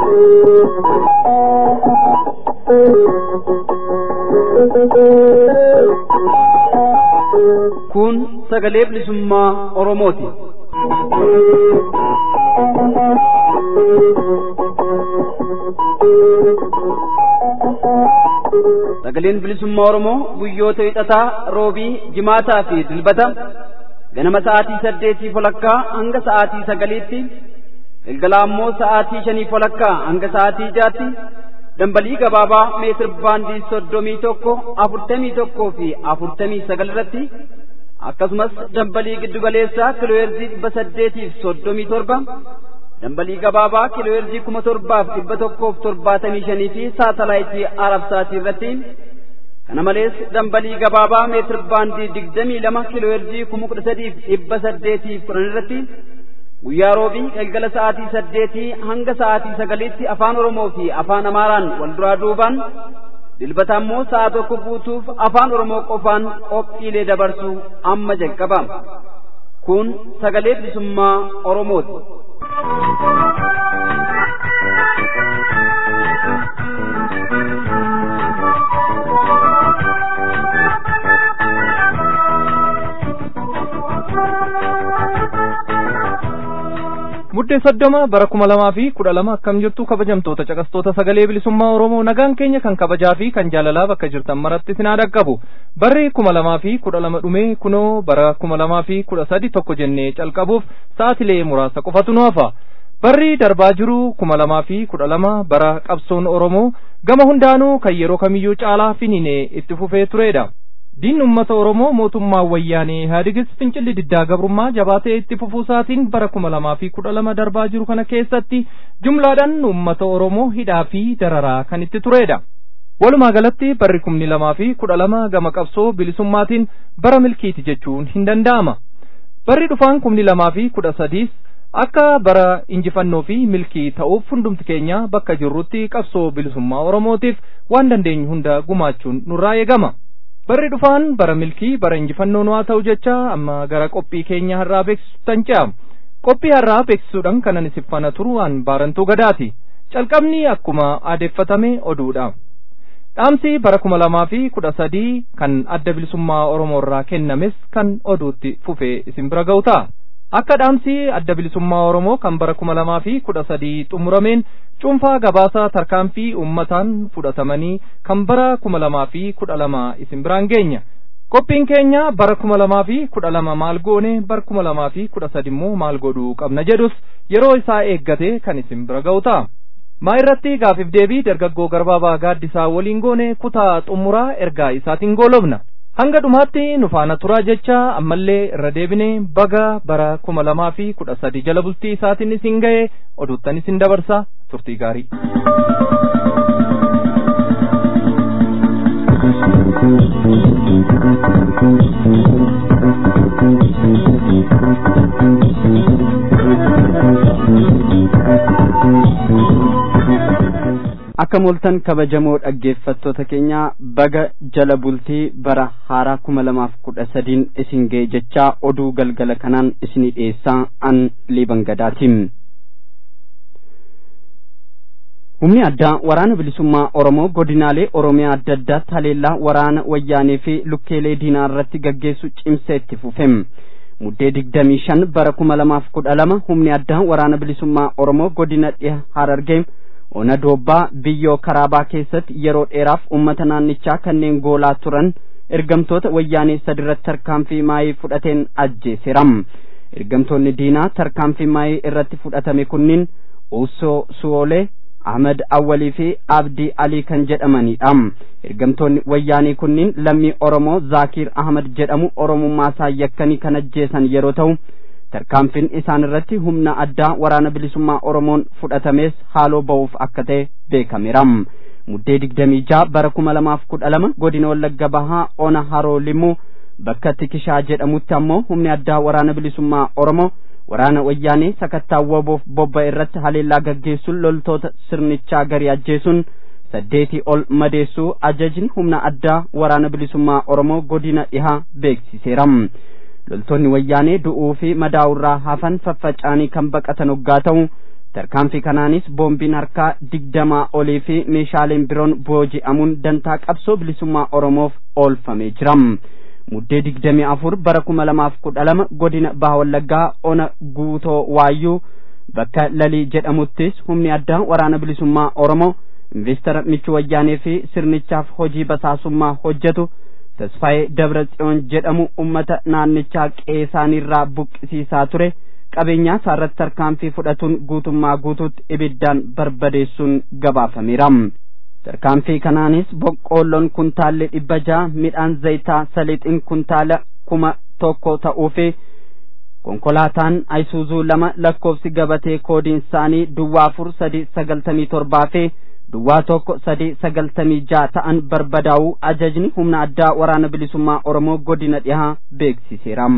Kun sagalee bilisummaa Oromooti. Sagaleen bilisummaa Oromoo guyyoota hixataa roobii jimaataa fi dilbata ganama sa'aatii saddeetii walakkaa hanga sa'aatii sagaliitti galgala ammoo sa'aatii shanii walakkaa hanga sa'aatii jaatti dambalii gabaabaa meetir baandii soddomii tokko afurtamii tokkoo fi afurtamii sagal irratti akkasumas dambalii giddugaleessaa kiilooheerzii dhibba saddeetiif soddomii torba dambalii gabaabaa kiilooheerzii kuma torbaaf dhibba tokkoof torbaatamii shanii fi saatalaayitii arabsaatii irratti kana malees dambalii gabaabaa meetir baandii digdamii lama kiilooheerzii kuma kudha sadiif dhibba saddeetiif kudhan irratti guyyaa roobii galgala sa'aatii saddeetii hanga sa'aatii sagaliitti afaan oromoo fi afaan amaaraan wal duraa duubaan dilbata ammoo sa'a tokko guutuuf afaan oromoo qofaan qophiilee dabarsu amma jalqaba kun sagalee bilisummaa oromooti. Muddee soddoma bara kuma lamaa fi kudha lama akkam jirtu kabajamtoota caqastoota sagalee bilisummaa Oromoo nagaan keenya kan kabajaa fi kan jaalalaa bakka jirtan maratti sinaa dhaqqabu barri kuma lamaa fi kudha lama dhumee kunoo bara kuma lamaa fi kudha sadi tokko jennee calqabuuf sa'atilee muraasa qofatu nu hafa. Barri darbaa jiru kuma lamaa fi kudha lama bara qabsoon Oromoo gama hundaanuu kan yeroo kamiyyuu caalaa finiinee itti fufee turedha. Diin uummata Oromoo mootummaa wayyaanee Ihaadigis fincilli diddaa gabrummaa jabaatee itti fufuusaatiin bara kuma lamaa fi kudha lama darbaa jiru kana keessatti jumlaadhaan uummata Oromoo hidhaa fi dararaa kan itti turedha. Walumaa galatti barri kumni lamaa fi kudha lama gama qabsoo bilisummaatiin bara milkiiti jechuun hin danda'ama. Barri dhufaan kumni lamaa fi kudha sadiis akka bara injifannoo fi milkii ta'uuf hundumti keenya bakka jirrutti qabsoo bilisummaa Oromootiif waan dandeenyu hunda gumaachuun nurraa eegama. Barri dhufaan bara milkii bara injifannoo nu haa ta'u jecha amma gara qophii keenya har'aa beeksisuutti ce'a. Qophii har'aa beeksisuudhaan kanan isif faana turu waan baarantuu gadaati. Calqabni akkuma aadeeffatame oduudha. Dhaamsi bara kuma lamaa fi kudha sadii kan adda bilisummaa Oromoo irraa kennames kan oduutti fufee isin bira ga'u ta'a. Akka dhaamsi adda bilisummaa Oromoo kan bara kuma lamaa fi kudha sadii xumurameen cuunfaa gabaasaa tarkaanfii uummataan fudhatamanii kan bara kuma lamaa fi kudha lama isin biraan geenya. Qophiin keenya bara kuma lamaa fi kudha lama maal goone bara kuma lamaa fi kudha sadi immoo maal godhuu qabna jedhus yeroo isaa eeggate kan isin bira ga'u ta'a. Maa irratti gaafiif deebii dargaggoo garbaabaa gaaddisaa waliin goone kutaa xumuraa ergaa isaatiin goolobna. hanga dhumaatti nu faana turaa jecha ammallee irra deebine baga bara kuma lamaa fi kudha sadi jala bultii isaatiin isin ga'e oduuttan isin dabarsa turtii gaarii. akka moltan kabajamoo dhaggeeffattoota keenya baga jala bultii bara haaraa kuma lamaaf kudha sadiin isin ga'e jechaa oduu galgala kanaan isinii dhiyeessaa an liiban gadaatiin. humni addaa waraana bilisummaa oromoo godinaalee oromiyaa adda addaatti haleellaa waraana wayyaanee fi lukkeelee diinaa irratti gaggeessu cimsee itti fufeem muddee digdamii shan bara kuma lamaaf kudha lama humni addaa waraana bilisummaa oromoo godina dhiha harargee ona doobbaa biyyoo karaabaa keessatti yeroo dheeraaf ummata naannichaa kanneen goolaa turan ergamtoota wayyaanee sadirratti tarkaanfii maayii fudhateen ajjeeseeram ergamtoonni diinaa tarkaanfii maayii irratti fudhatame kunniin uusoo suwoolee ahmad awwalii fi abdii alii kan jedhamanidha ergamtoonni wayyaanii kunniin lammii oromoo zaakiir ahmad jedhamu oromummaasaa yakkanii kan ajjeesan yeroo ta'u tarkaanfiin isaan irratti humna addaa waraana bilisummaa oromoon fudhatames haaloo ba'uuf akka ta'e beekameera muddee digdamii jaha bara kuma lamaaf kudha lama godina wallagga bahaa ona haroo limuu bakka tikishaa jedhamutti ammoo humni addaa waraana bilisummaa oromoo waraana wayyaanee sakattaa waboof bobba irratti haleellaa gaggeessuun loltoota sirnichaa garii ajjeesuun saddeetii ol madeessuu ajajni humna addaa waraana bilisummaa oromoo godina dhihaa beeksiseera loltoonni wayyaanee du'uu fi madaa'urraa hafan faffaca'anii kan baqatan hoggaa ta'u tarkaanfii kanaanis boombiin harkaa digdamaa olii fi meeshaaleen biroon booji'amuun dantaa qabsoo bilisummaa oromoof oolfamee jira muddee digdamii afur bara kuma lamaaf kudha lama godina baha wallaggaa ona guutoo waayyuu bakka lalii jedhamuttis humni addaa waraana bilisummaa oromoo investara michuu wayyaanee fi sirnichaaf hojii basaasummaa hojjetu tasfaayee dabra tsiyoon jedhamu ummata naannichaa qeesaanirraa buqqisiisaa ture qabeenyaa isaarratti tarkaanfii fudhatuun guutummaa guutuutti ibiddaan barbadeessuun gabaafameera tarkaanfii kanaanis boqqoolloon kuntaalli dhibba ja'a midhaan zayitaa saliixiin kuntaala kuma tokko ta'uu fi konkolaataan ayisuuzuu lama lakkoofsi gabatee koodiin isaanii duwwaa afur sadii sagaltamii torbaa fi duwwaa tokko sadii sagaltamii ja'a ta'an barbadaa'uu ajajni humna addaa waraana bilisummaa oromoo godina dhihaa beeksiseera.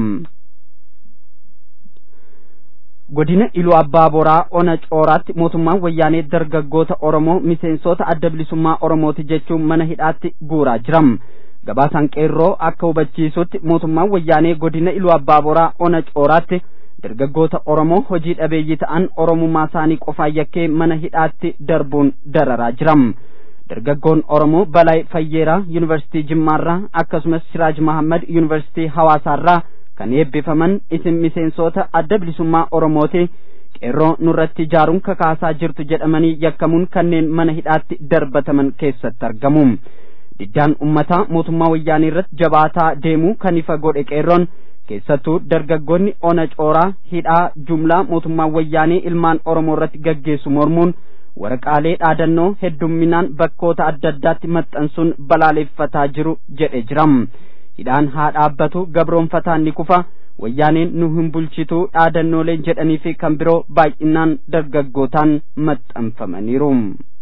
godina iluu abbaa boraa ona cooraatti mootummaan wayyaanee dargaggoota oromoo miseensota adda bilisummaa oromooti jechuun mana hidhaatti guuraa jiram gabaasaan qeerroo akka hubachiisutti mootummaan wayyaanee godina iluu abbaa boraa ona cooraatti dargaggoota oromoo hojii dhabeeyyii ta'an oromummaa isaanii qofaan yakkee mana hidhaatti darbuun dararaa jiram dargaggoon oromoo balaay fayyeeraa yuunivarsiitii jimmaarraa akkasumas siraaj mahammad yuunivarsiitii hawaasaarraa kan eebbifaman isin miseensota adda bilisummaa oromooti qeerroo nurratti ijaaruun kakaasaa jirtu jedhamanii yakkamuun kanneen mana hidhaatti darbataman keessatti argamu diddaan ummataa mootummaa wayyaanii irratti jabaataa deemuu kan ifa godhe qeerroon keessattuu dargaggoonni ona cooraa hidhaa jumlaa mootummaa wayyaanii ilmaan oromoo irratti gaggeessu mormuun waraqaalee dhaadannoo heddumminaan bakkoota adda addaatti maxxansuun balaaleeffataa jiru jedhe jiram hidhaan haa dhaabbatu gabroonfataan ni kufa wayyaaneen nu hin bulchitu dhaadannooleen jedhanii fi kan biroo baay'inaan dargaggootaan maxxanfamaniiru.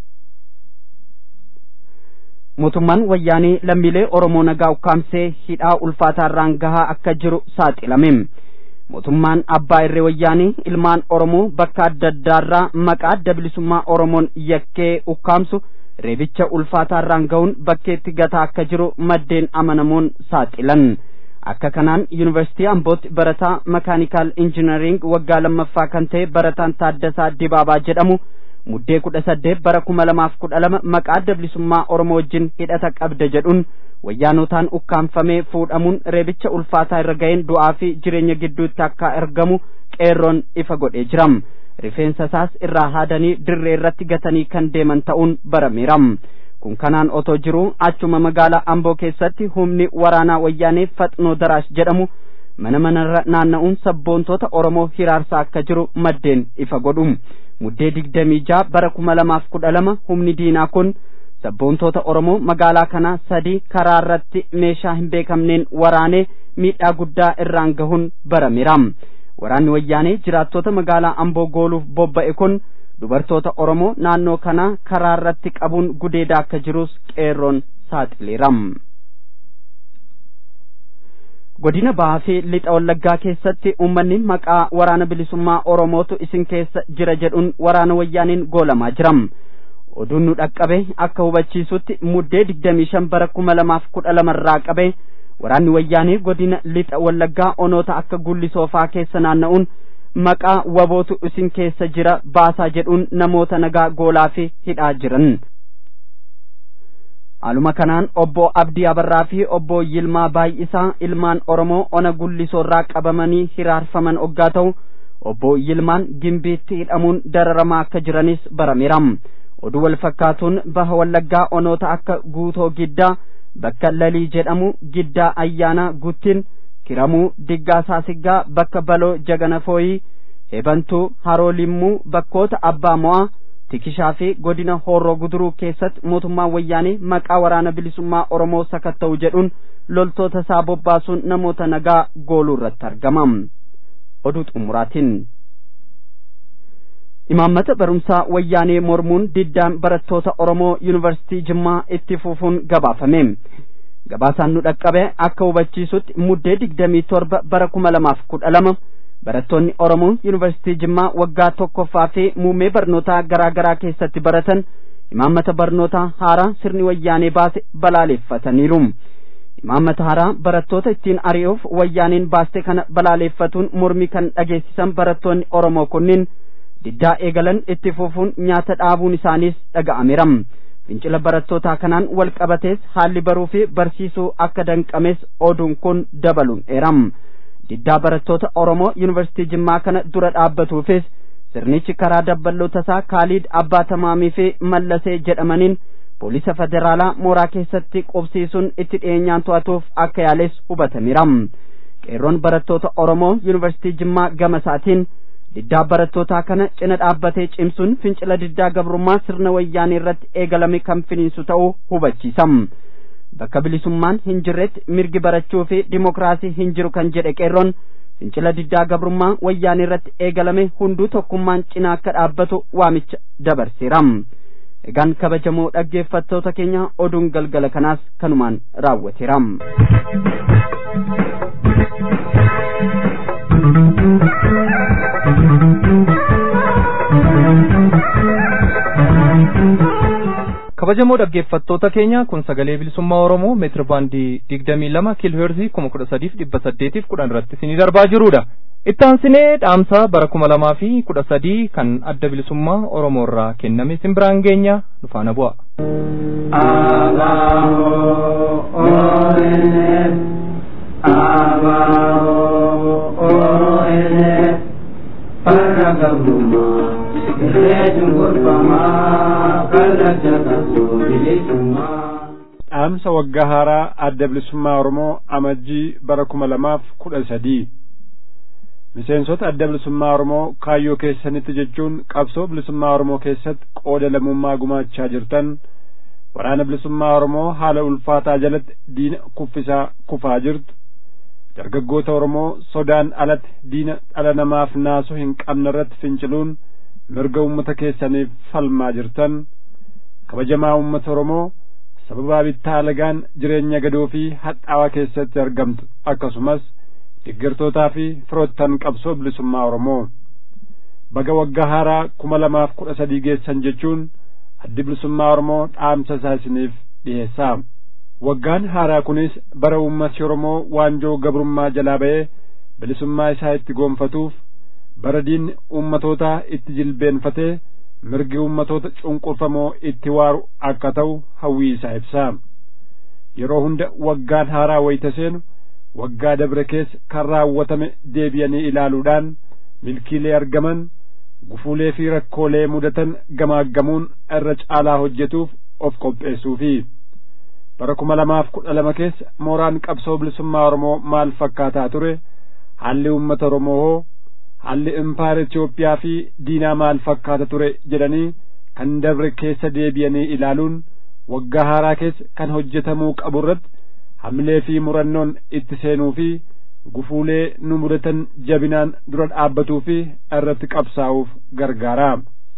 mootummaan wayyaanee lammiilee oromoo nagaa ukkaamsee hidhaa ulfaataarraan gahaa akka jiru saaxilame mootummaan abbaa irree wayyaanee ilmaan oromoo bakka adda addaarraa maqaa adda bilisummaa oromoon yakkee ukkaamsu reebicha ulfaataarraan ga'uun bakkeetti gataa akka jiru maddeen amanamoon saaxilan akka kanaan yuunivarsiitii ambootti barataa makaanikaal injinariing waggaa lammaffaa kan ta'e barataan taaddasaa dibaabaa jedhamu muddee kudha saddeet bara kuma lamaaf kudha lama maqaa adda bilisummaa oromoo wajjin hidhata qabda jedhuun wayyaanotaan ukkaanfamee fuudhamuun reebicha ulfaataa irra ga'een du'aa fi jireenya gidduutti akka argamu qeerroon ifa godhee jiram rifeensa isaas irraa haadanii dirree irratti gatanii kan deeman ta'uun barameeram kun kanaan otoo jiru achuma magaalaa amboo keessatti humni waraanaa wayyaanee faxnoo daraash jedhamu mana manarra naanna'uun sabboontoota oromoo hiraarsaa akka jiru maddeen ifa godhu muddee digdamii jaa bara kuma lamaaf kudha lama humni diinaa kun sabboontoota oromoo magaalaa kanaa sadii karaa irratti meeshaa hin beekamneen waraanee miidhaa guddaa irraan gahuun barameeram waraanni wayyaanee jiraattota magaalaa amboo gooluuf bobba'e kun dubartoota oromoo naannoo kanaa karaa irratti qabuun gudeedaa akka jirus qeerroon saaxileeram godina bahaa fi lixa wallaggaa keessatti uummanni maqaa waraana bilisummaa oromootu isin keessa jira jedhuun waraana wayyaaniin goolamaa jiram oduun nu dhaqqabe akka hubachiisutti muddee digdamii shan bara kuma lamaaf kudha lamarraa qabe waraanni wayyaanii godina lixa wallaggaa onoota akka gullisoofaa keessa naanna'uun maqaa wabootu isin keessa jira baasaa jedhuun namoota nagaa goolaa fi hidhaa jiran haaluma kanaan obbo abdii abarraa fi obbo yilmaa baay'isaa ilmaan oromoo ona gullisoorraa qabamanii hiraarfaman oggaa ta'u obbo yilmaan gimbiitti hidhamuun dararamaa akka jiranis barameeram oduu wal fakkaatuun baha wallaggaa onoota akka guutoo giddaa bakka lalii jedhamu giddaa ayyaanaa guttin kiramuu diggaa saasiggaa bakka baloo jaganafooyii hebantuu haroo limmuu bakkoota abbaa mo'aa tikishaa fi godina horroo guduruu keessatti mootummaan wayyaanee maqaa waraana bilisummaa oromoo sakatta'u jedhuun loltoota isaa bobbaasuun namoota nagaa gooluu irratti argama oduu xumuraatiin imaammata barumsaa wayyaanee mormuun diddaan barattoota oromoo yuunivarsiitii jimmaa itti fufuun gabaafame gabaasaan nu dhaqqabe akka hubachiisutti muddee digdamii torba bara kuma lamaaf kudha lama barattoonni oromoo yuunivarsiitii jimmaa waggaa tokkoffaa fi muummee barnootaa garaa garaa keessatti baratan imaammata barnootaa haaraa sirni wayyaanee baase balaaleeffataniiru imaammata haaraa barattoota ittiin ari'uuf wayyaaneen baaste kana balaaleeffatuun mormii kan dhageessisan barattoonni oromoo kunniin diddaa eegalan itti fufuun nyaata dhaabuun isaaniis dhaga'ameera fincila barattootaa kanaan wal qabatees haalli baruu fi barsiisuu akka danqames oduun kun dabaluun eeram diddaa barattoota oromoo yuunivarsiitii jimmaa kana dura dhaabbatuufis sirnichi karaa dabballoota isaa kaaliid abbaa tamaamii fi mallasee jedhamaniin poolisa federaalaa mooraa keessatti qubsiisuun itti dhiyeenyaan to'atuuf akka yaales hubatameera qeerroon barattoota oromoo yuunivarsiitii jimmaa gama isaatiin diddaa barattootaa kana cina dhaabbatee cimsuun fincila diddaa gabrummaa sirna wayyaanee irratti eegalame kan finiinsu ta'uu hubachiisa bakka bilisummaan hin jirretti mirgi barachuu fi dimokiraasii hin jiru kan jedhe qeerroon fincila diddaa gabrummaa wayyaanee irratti eegalame hunduu tokkummaan cina akka dhaabbatu waamicha dabarseera egaan kabajamoo dhaggeeffattoota keenya oduun galgala kanaas kanumaan raawwateera. kabajamoo dhaggeeffattoota keenya kun sagalee bilisummaa oromoo meetira baandii digdamii lama kiilooheerzii kuma kudha sadiif dhibba saddeetiif kudhan irratti isinii darbaa jirudha ittaansinee dhaamsa bara kuma lamaa fi kudha sadii kan adda bilisummaa oromoo irraa kenname isin biraan geenya nufaana bu'a. Abaaboo ONF Abaaboo ONF farra gabrummaa irree cunqurfamaa kallacha qabsoo bilisummaa. dhaamsa waggaa haaraa adda bilisummaa oromoo amajjii bara kuma lamaaf kudha sadii miseensota adda bilisummaa oromoo kaayyoo keessanitti jechuun qabsoo bilisummaa oromoo keessatti qooda lammummaa gumaachaa jirtan waraana bilisummaa oromoo haala ulfaataa jalatti diina kuffisaa kufaa jirtu dargaggoota oromoo sodaan alatti diina dhala namaaf naasuu hin qabne irratti finciluun mirga ummata keessaniif falmaa jirtan kabajamaa ummata oromoo sababaa bittaa alagaan jireenya gadoo fi hadhaawaa keessatti argamtu akkasumas deeggartootaa fi firoottan qabsoo bilisummaa oromoo baga waggaa haaraa kuma lamaaf kudha sadii geessan jechuun addi bilisummaa oromoo dhaamsa isaa isiniif dhiheessaa waggaan haaraa kunis bara ummati oromoo waanjoo gabrummaa jalaa ba'ee bilisummaa isaa itti goonfatuuf bara diinni ummatootaa itti jilbeenfatee mirgi ummatoota cunqurfamoo itti waaru akka ta'u hawwii isaa ibsaa yeroo hunda waggaan haaraa wayita seenu waggaa dabre keessa kan raawwatame deebi'anii ilaaluudhaan milkiilee argaman gufuulee fi rakkoolee mudatan gamaaggamuun irra caalaa hojjetuuf of qopheessuufi bara kuma lamaaf kudha lama keessa mooraan qabsoo bilisummaa oromoo maal fakkaataa ture haalli ummata oromoo hoo haalli impaayera Itoophiyaa fi diinaa maal fakkaata ture jedhanii kan dabre keessa deebi'anii ilaaluun waggaa haaraa keessa kan hojjetamuu qabu irratti hamilee fi murannoon itti seenuu fi gufuulee nu mudatan jabinaan dura dhaabbatuu fi irratti qabsaa'uuf gargaara.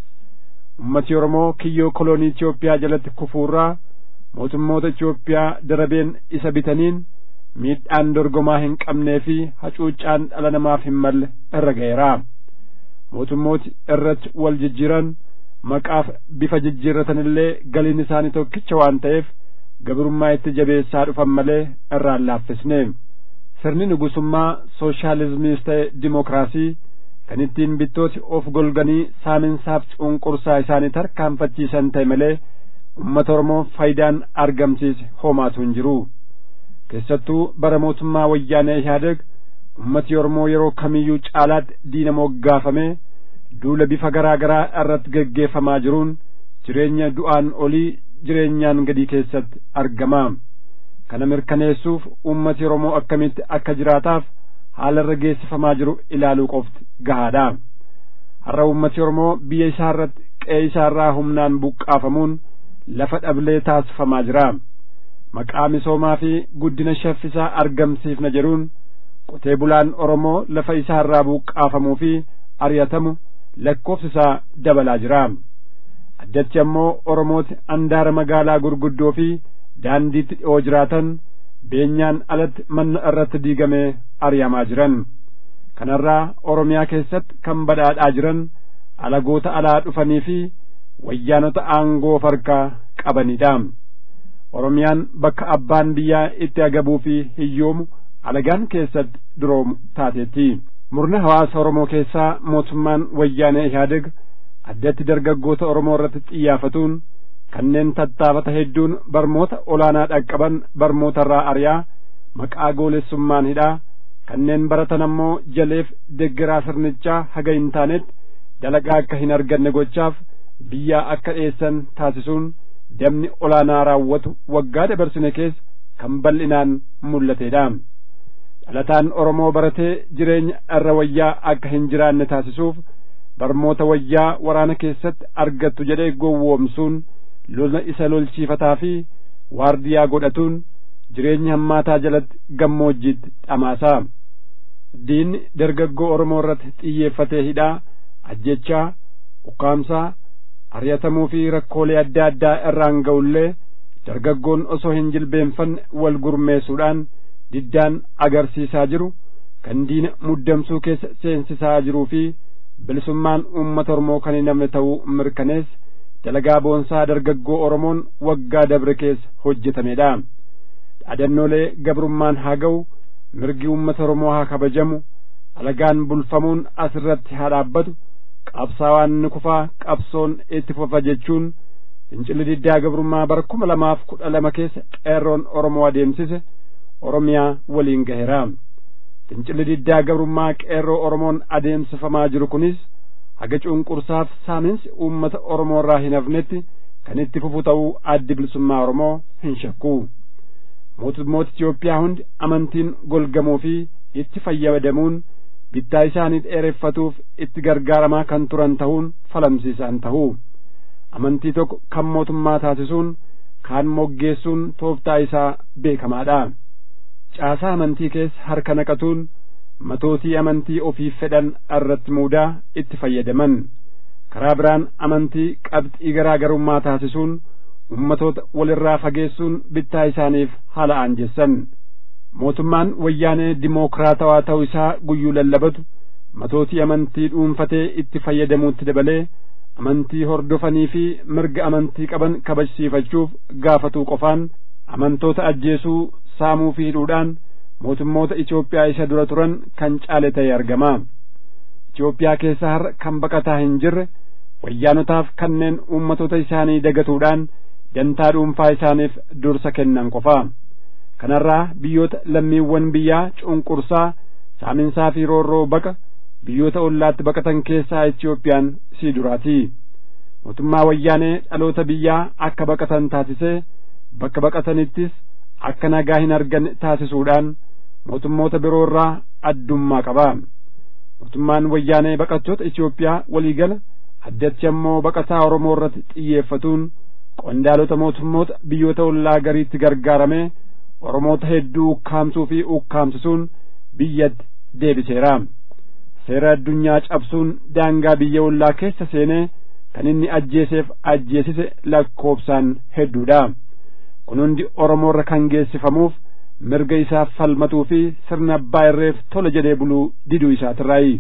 Ummati Oromoo kiyyoo koloonii Itoophiyaa jalatti kufuurraa mootummoota Itoophiyaa darabeen isa bitaniin miidhaan dorgomaa hin qabnee fi hacuuccaan dhala namaaf hin malle irra ga'eera mootummooti irratti wal jijjiiran maqaaf bifa jijjiirratan illee galiin isaanii tokkicha waan ta'eef gabrummaa itti jabeessaa dhufan malee irraan laaffisne sirni nugusummaa sooshaalizimiis ta'e dimokiraasii kan ittiin bittooti of golganii saaminsaaf cunqursaa isaanii tarkaanfachiisan ta'e malee ummata oromoo faayidaan argamsiise homaatu hin jiru keessattuu bara mootummaa wayyaanee ihaadeg ummati oromoo yeroo kamiyyuu caalaatti diina moggaafame duula bifa garaa garaa irratti geggeeffamaa jiruun jireenya du'aan olii jireenyaan gadii keessatti argama kana mirkaneessuuf ummati oromoo akkamitti akka jiraataaf haala irra geessifamaa jiru ilaaluu qofti gahaadha har'a ummati oromoo biyya isaa irratti qe'ee isaa irraa humnaan buqqaafamuun lafa dhablee taasifamaa jira maqaa misoomaa fi guddina shaffisaa argamsiifna jedhuun qotee bulaan oromoo lafa isaa irraa buqqaafamuu fi ari'atamu lakkoofsi isaa dabalaa jira addatti ammoo oromooti andaara magaalaa gurguddoo fi daandiitti dhi'oo jiraatan beenyaan alatti manna irratti diigamee ari'amaa jiran kanarraa oromiyaa keessatti kan badhaadhaa jiran alagoota alaa dhufanii fi wayyaanota aangoo farkaa qabanidha oromiyaan bakka abbaan biyyaa itti agabuu fi hiyyoomu alagaan keessatti duroomu taateetti murna hawaasa oromoo keessaa mootummaan wayyaanee ihaadeg addatti dargaggoota oromoo irratti xiyyaafatuun kanneen tattaafata hedduun barmoota olaanaa dhaqqaban barmoota irraa ari'aa maqaa goolessummaan hidhaa kanneen baratan ammoo jaleef deggeraa sirnichaa haga hin taanetti dalagaa akka hin arganne gochaaf biyyaa akka dheessan taasisuun damni olaanaa raawwatu waggaa dabarsine keessa kan bal'inaan mul'atedha. dhalataan Oromoo baratee jireenya irra wayyaa akka hin jiraanne taasisuuf barmoota wayyaa waraana keessatti argattu jedhee gowwoomsuun lola isa lolchiifataa fi waardiyaa godhatuun jireenya hammaataa jalatti gammoojjiitti dhamaasaa. Diinni dargaggoo Oromoo irratti xiyyeeffatee hidhaa ajjechaa ukkaamsaa ari'atamuu fi rakkoolee adda addaa irraan ga'ullee dargaggoon osoo hin jilbeenfanne wal gurmeessuudhaan diddaan agarsiisaa jiru kan diina muddamsuu keessa seensisaa jiruu fi bilisummaan uummata Oromoo kan hin namne ta'uu mirkanees dalagaa boonsaa dargaggoo Oromoon waggaa dabre keessa hojjetamedha. Dhaadannoolee gabrummaan haa ga'u mirgi uummata Oromoo haa kabajamu alagaan bulfamuun asirratti haa dhaabbatu qabsaawaan ni kufaa qabsoon itti fufa jechuun fincilli diddaa gabrummaa bara kuma lamaaf kudha lama keessa qeerroon Oromoo adeemsise Oromiyaa waliin gaheera. Fincilli diddaa gabrummaa qeerroo Oromoon adeemsifamaa jiru kunis haga cunqursaaf saaminsi uummata Oromoo irraa hin hafnetti kan itti fufu ta'uu addi bilisummaa Oromoo hin shakku. Mootummoota Itoophiyaa hundi amantiin golgamuu fi itti fayyadamuun bittaa isaanii dheereffatuuf itti gargaaramaa kan turan ta'uun falamsiisaan ta'u. Amantii tokko kan mootummaa taasisuun kaan moggeessuun tooftaa isaa beekamaadha. Caasaa amantii keessa harka naqatuun matootii amantii ofiif fedhan irratti muudaa itti fayyadaman. Karaa biraan amantii qabxii garaa garummaa taasisuun ummatoota walirraa fageessuun bittaa isaaniif haala aanjessan. Mootummaan wayyaanee dimookiraatawaa ta'uu isaa guyyuu lallabatu matootii amantii dhuunfatee itti fayyadamuutti dabalee amantii hordofanii fi mirga amantii qaban kabajsiifachuuf gaafatuu qofaan amantoota ajjeesuu saamuu fi hidhuudhaan mootummoota Itoophiyaa isa dura turan kan caale ta'e argama. Itoophiyaa keessa har'a kan baqataa hin jirre wayyaanotaaf kanneen uummatoota isaanii dagatuudhaan dantaa dhuunfaa isaaniif dursa kennan qofa. Kanarraa biyyoota lammiiwwan biyyaa cunqursaa saaminsaa fi roorroo baqa biyyoota ollaatti baqatan keessaa Itoophiyaan sii duraati. Mootummaa wayyaanee dhaloota biyyaa akka baqatan taasisee bakka baqatanittis akka nagaa hin arganne taasisuudhaan mootummoota biroo irraa addummaa qaba. Mootummaan wayyaanee baqattoota Itoophiyaa waliigala addatti ammoo baqataa Oromoo irratti xiyyeeffatuun qondaalota mootummoota biyyoota ollaa gariitti gargaaramee Oromoota hedduu ukkaamsuu fi ukkaamsisuun biyyatti deebiseera. Seera addunyaa cabsuun daangaa biyya ollaa keessa seenee kan inni ajjeeseef ajjeesise lakkoobsaan hedduudha. Kun hundi Oromoo irra kan geessifamuuf mirga isaaf falmatuu fi sirna abbaa irreef tola jedhee buluu diduu isaatirraayi.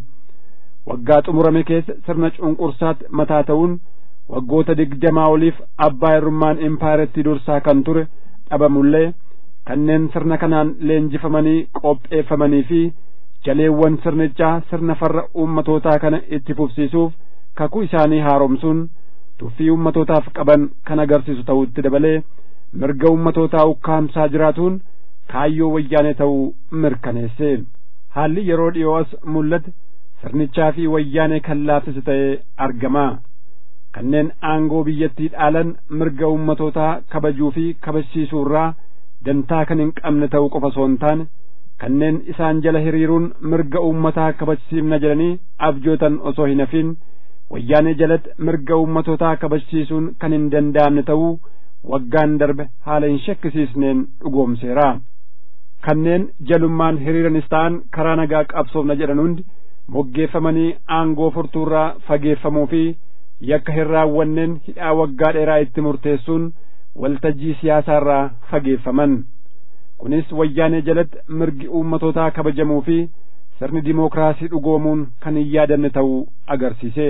Waggaa xumurame keessa sirna cunqursaatti mataa ta'uun waggoota digdamaa oliif abbaa irrummaan empaayiratti dursaa kan ture dhabamullee kanneen sirna kanaan leenjifamanii qopheeffamanii fi jaleewwan sirnichaa sirna farra uummatootaa kana itti fufsiisuuf kakuu isaanii haaromsuun tuffii uummatootaaf qaban kan agarsiisu ta'utti dabalee mirga uummatootaa ukkaamsaa jiraatuun kaayyoo wayyaanee ta'uu mirkaneesse haalli yeroo dhiyoo as mul'ate sirnichaa fi wayyaanee kan laaffise ta'ee argama kanneen aangoo biyyattii dhaalan mirga uummatootaa kabajuu fi kabajsiisuu irraa dantaa kan hin qabne ta'uu qofa osoo hin taane kanneen isaan jala hiriiruun mirga uummataa kabajsiifna jedhanii abjootan osoo hin hafin wayyaanee jalatti mirga uummatootaa kabajsiisuun kan hin danda'amne ta'uu waggaan darbe haala hin shakkisiisneen dhugoomseera. Kanneen jalummaan hiriiranis ta'an karaa nagaa qabsoofna jedhan hundi moggeeffamanii aangoo furtuurraa fageeffamuu fi yakka hin raawwanneen hidhaa waggaa dheeraa itti murteessuun waltajjii siyaasaarraa fageeffaman. Kunis wayyaanee jalatti mirgi uummatootaa kabajamuu fi sirni dimookiraasii dhugoomuun kan hin yaadanne ta'uu agarsiise.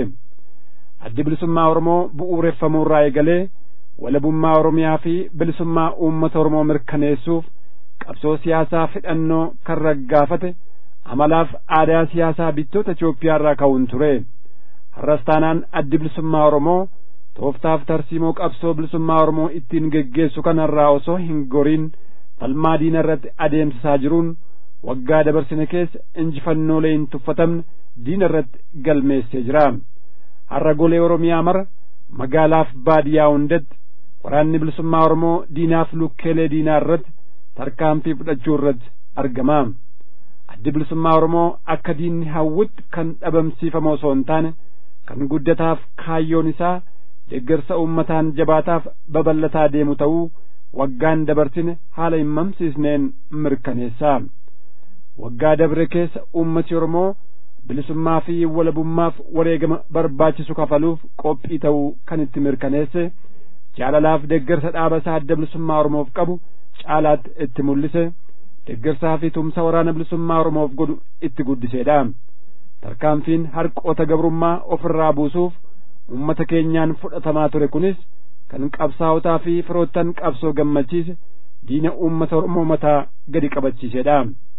Addi bilisummaa Oromoo bu'uureffamuurraa eegalee walabummaa Oromiyaa fi bilisummaa uummata Oromoo mirkaneessuuf qabsoo siyaasaa fidhannoo kan raggaafate amalaaf aadaa siyaasaa bittoota Itoophiyaa irraa ka'uun ture har'as taanaan addi bilisummaa Oromoo tooftaaf tarsiimoo qabsoo bilisummaa Oromoo ittiin geggeessu kanarraa osoo hin goriin falmaa diina irratti adeemsisaa jiruun waggaa dabarsine keessa injifannoolee hin tuffatamne diina irratti galmeessee jira har'a golee Oromiyaa mara magaalaaf baadiyyaa hundatti waraanni bilisummaa Oromoo diinaaf lukkeelee diinaa irratti tarkaanfii fudhachuu irratti argama. Addi bilisummaa Oromoo akka diinni hawwutti kan dhabamsiifamu osoo hin taane kan guddataaf kaayyoon isaa deeggarsa uummataan jabaataaf babal'ataa deemu ta'uu waggaan dabarsine haala hin mamsiisneen mirkaneessa. Waggaa dabre keessa uummati Oromoo bilisummaa fi walabummaaf wareegama barbaachisu kafaluuf qophii ta'uu kan itti mirkaneesse jaalalaaf deeggarsa dhaaba isaa adda bilisummaa Oromoof qabu caalaatti itti mul'ise deeggarsaa fi tumsa waraana bilisummaa Oromoof godhu itti guddiseedha. Tarkaanfiin harqoota gabrummaa ofirraa buusuuf uummata keenyaan fudhatamaa ture kunis kan qabsaa'otaa fi firoottan qabsoo gammachiise diina uummata Oromoo mataa gadi qabachiisedha.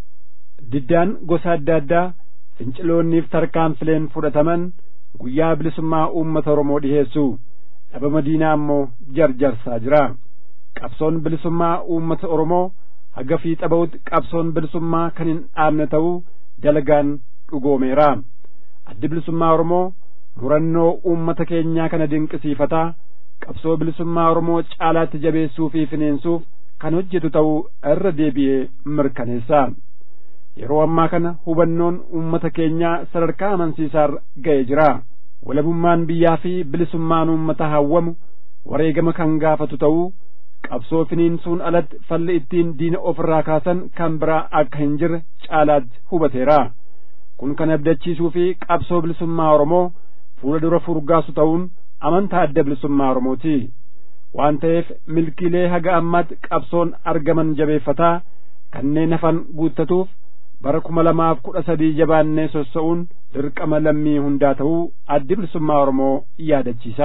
Diddaan gosa adda addaa finciloonniif tarkaanfileen fudhataman guyyaa bilisummaa uummata Oromoo dhiheessu dhabama diinaa ammoo jarjarsaa jira. Qabsoon bilisummaa uummata Oromoo haga fiixa ba'utti qabsoon bilisummaa kan hin dhaabne ta'uu dalagaan dhugoomeera. Addi bilisummaa Oromoo murannoo uummata keenyaa kana dinqisiifataa qabsoo bilisummaa Oromoo caalaatti jabeessuu fi fineensuuf kan hojjetu ta'uu irra deebi'ee mirkaneessa. Yeroo ammaa kana hubannoon uummata keenyaa sadarkaa amansiisaarra ga'ee jira. Walabummaan biyyaa fi bilisummaan uummata hawwamu wareegama kan gaafatu ta'uu qabsoo finiinsuun alatti falli ittiin diina ofirraa kaasan kan biraa akka hin jirre caalaatti hubateera. Kun kan abdachiisuu fi qabsoo bilisummaa Oromoo fuula dura furgaasu ta'uun amantaa adda bilisummaa Oromooti. Waan ta'eef milkiilee haga ammaatti qabsoon argaman jabeeffataa kanneen hafan guuttatuuf bara kuma lamaaf kudha sadii jabaannee sossa'uun dirqama lammii hundaa ta'uu addi bilisummaa Oromoo yaadachiisa.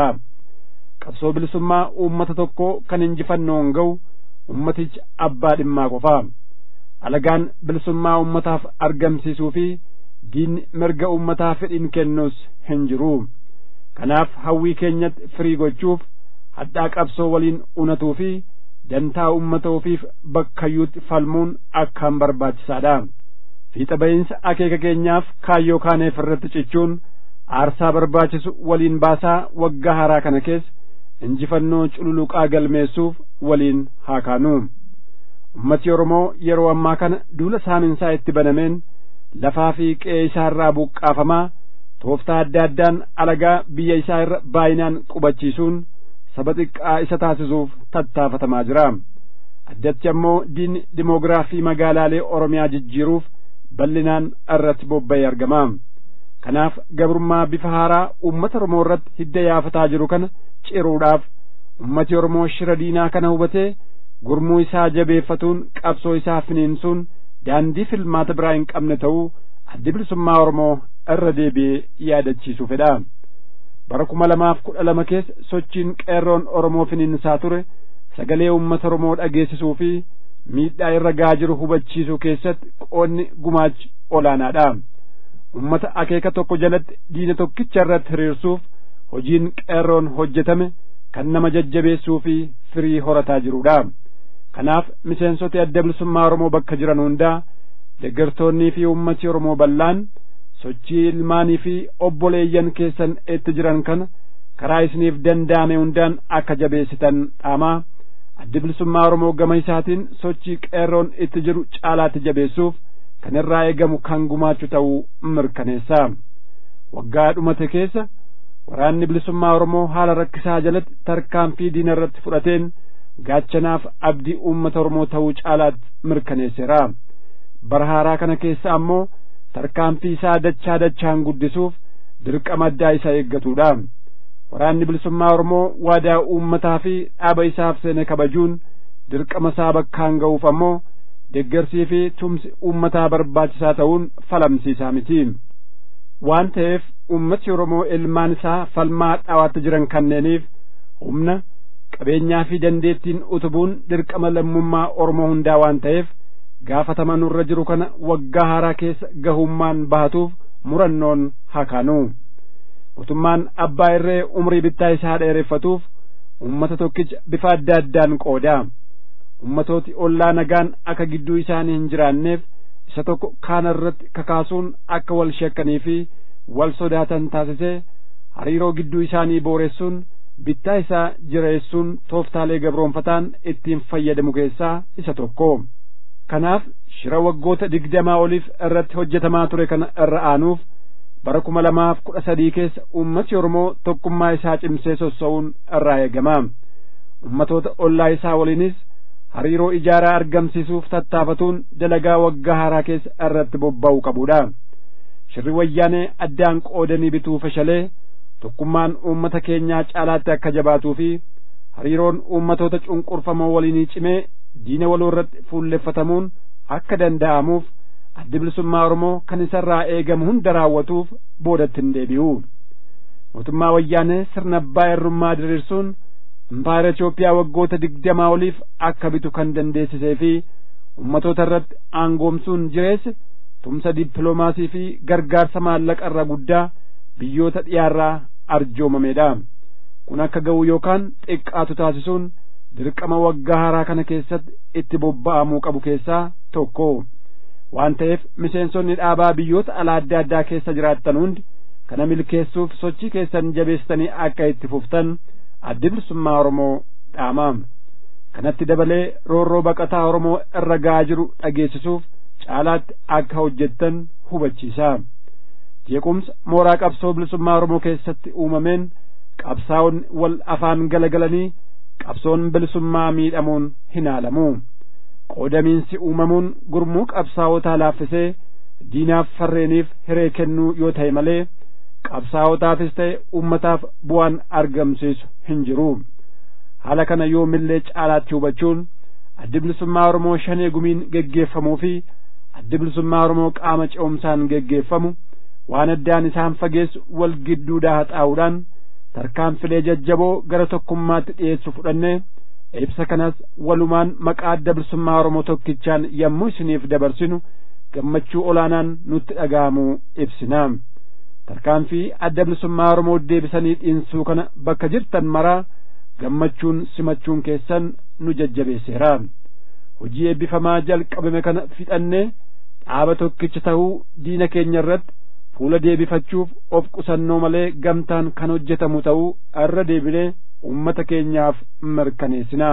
Qabsoo bilisummaa uummata tokkoo kan injifannoon ga'u ummatichi abbaa dhimmaa qofa. Alagaan bilisummaa uummataaf argamsiisuu fi diinni mirga uummataa fedhiin kennuus hin jiru. Kanaaf hawwii keenyatti firii gochuuf hadhaa qabsoo waliin unatuu fi dantaa uummata ofiif bakkayyuutti falmuun akkaan barbaachisaadha. Fiixa ba'iinsa akeeka keenyaaf kaayyoo kaaneef irratti cichuun aarsaa barbaachisu waliin baasaa waggaa haaraa kana keessa injifannoo cululuqaa galmeessuuf waliin haa kaanu. Ummati Oromoo yeroo ammaa kana duula saaminsaa itti banameen lafaa fi qe'ee isaa irraa buqqaafamaa tooftaa adda addaan alagaa biyya isaa irra baay'inaan qubachiisuun saba xiqqaa isa taasisuuf tattaafatamaa jira. Addatti ammoo diinni dimoogiraafii magaalaalee Oromiyaa jijjiiruuf bal'inaan irratti bobba'ee argama. Kanaaf gabrummaa bifa haaraa uummata Oromoo irratti hidda yaafataa jiru kana ciruudhaaf ummati Oromoo shira diinaa kana hubatee gurmuu isaa jabeeffatuun qabsoo isaa finiinsuun daandii filmaata biraa hin qabne ta'uu addi bilisummaa Oromoo irra deebi'ee yaadachiisuu fedha. Bara kuma lamaaf kudha lama keessa sochiin qeerroon Oromoo finiinsaa ture sagalee uummata Oromoo dhageessisuu fi miidhaa irra ga'aa jiru hubachiisuu keessatti qoonni gumaachi olaanaadha. Uummata akeeka tokko jalatti diina tokkicha irratti hiriirsuuf hojiin qeerroon hojjetame kan nama jajjabeessuu fi firii horataa jirudha. Kanaaf miseensota adda bilisummaa Oromoo bakka jiran hundaa deeggartoonnii fi uummati Oromoo bal'aan sochii ilmaanii fi obboleeyyan keessan itti jiran kana karaa isiniif danda'ame hundaan akka jabeessitan dhaamaa addi bilisummaa Oromoo gama isaatiin sochii qeerroon itti jiru caalaatti jabeessuuf kan irraa eegamu kan gumaachu ta'uu mirkaneessa. Waggaa dhumate keessa waraanni bilisummaa Oromoo haala rakkisaa jalatti tarkaanfii diina irratti fudhateen gaachanaaf abdii uummata Oromoo ta'uu caalaatti mirkaneesseera. Bara haaraa kana keessa ammoo tarkaanfii isaa dachaa dachaan guddisuuf dirqama addaa isa eeggatudha. Waraanni bilisummaa Oromoo waadaa uummataa fi dhaaba isaaf seene kabajuun dirqama isaa bakkaan ga'uuf ammoo deeggarsii fi tumsi uummataa barbaachisaa ta'uun falamsiisaa miti. Waan ta'eef uummati Oromoo ilmaan isaa falmaa dhaawaatti jiran kanneeniif humna qabeenyaa fi dandeettiin utubuun dirqama lammummaa Oromoo hundaa waan ta'eef gaafatama nurra jiru kana waggaa haaraa keessa gahummaan bahatuuf murannoon hakaanu mootummaan abbaa irree umrii bittaa isaa dheereffatuuf ummata tokkicha bifa adda addaan qooda ummatooti ollaa nagaan akka gidduu isaanii hin jiraanneef isa tokko kaana irratti kakaasuun akka wal shakkanii fi wal sodaatan taasisee hariiroo gidduu isaanii booressuun bittaa isaa jireessuun tooftaalee gabroonfataan ittiin fayyadamu keessaa isa tokko kanaaf shira waggoota digdamaa oliif irratti hojjetamaa ture kana irra aanuuf bara kuma lamaaf kudha sadii keessa ummati oromoo tokkummaa isaa cimsee sossa'uun irraa eegama ummatoota ollaa isaa waliinis hariiroo ijaaraa argamsiisuuf tattaafatuun dalagaa waggaa haaraa keessa irratti bobba'uu qabudha shirri wayyaanee addaan qoodanii bituu fashalee tokkummaan uummata keenyaa caalaatti akka jabaatuu fi hariiroon uummatoota cunqurfamoo waliinii cimee diina waloo irratti fuulleffatamuun akka danda'amuuf addi bilisummaa oromoo kan isarraa eegamu hunda raawwatuuf boodatti hin deebi'u mootummaa wayyaanee sirna abbaa irrummaa diriirsuun impaayera Itoophiyaa waggoota digdamaa oliif akka bitu kan dandeessisee fi ummatoota irratti aangoomsuun jireesse tumsa dippiloomaasii fi gargaarsa maallaqa irraa guddaa biyyoota dhiyaarraa arjoomamedha kun akka ga'u yookaan xiqqaatu taasisuun dirqama waggaa haaraa kana keessatti itti bobba'amuu qabu keessaa tokko waan ta'eef miseensonni dhaabaa biyyoota alaa adda addaa keessa jiraattan hundi kana milkeessuuf sochii keessan jabeessanii akka itti fuftan addi bilisummaa oromoo dhaama kanatti dabalee roorroo baqataa oromoo irra ga'aa jiru dhageessisuuf caalaatti akka hojjettan hubachiisa jeequmsa mooraa qabsoo bilisummaa oromoo keessatti uumameen qabsaa'onni wal afaan galagalanii qabsoon bilisummaa miidhamuun hin haalamu qoodamiinsi uumamuun gurmuu qabsaa'otaa laaffisee diinaaf farreeniif hiree kennuu yoo ta'e malee qabsaa'otaafis ta'e ummataaf bu'aan argamsiisu hin jiru haala kana yoo millee caalaatti hubachuun addi bilisummaa oromoo shanee gumiin geggeeffamuu fi addi bilisummaa oromoo qaama ce'umsaan geggeeffamu waan addaan isaan fageessu wal gidduudhaa haxaa'uudhaan tarkaanfilee jajjaboo gara tokkummaatti dhiyeessu fudhannee ibsa kanas walumaan maqaa adda bilisummaa oromoo tokkichaan yommuu isiniif dabarsinu gammachuu olaanaan nutti dhaga'amuu ibsina tarkaanfii adda bilisummaa oromoo deebisanii dhiinsuu kana bakka jirtan maraa gammachuun simachuun keessan nu jajjabeesseera hojii eebbifamaa jalqabame kana fixannee dhaaba tokkicha ta'uu diina keenya irratti fuula deebifachuuf of qusannoo malee gamtaan kan hojjetamu ta'uu irra deebinee ummata keenyaaf mirkaneessina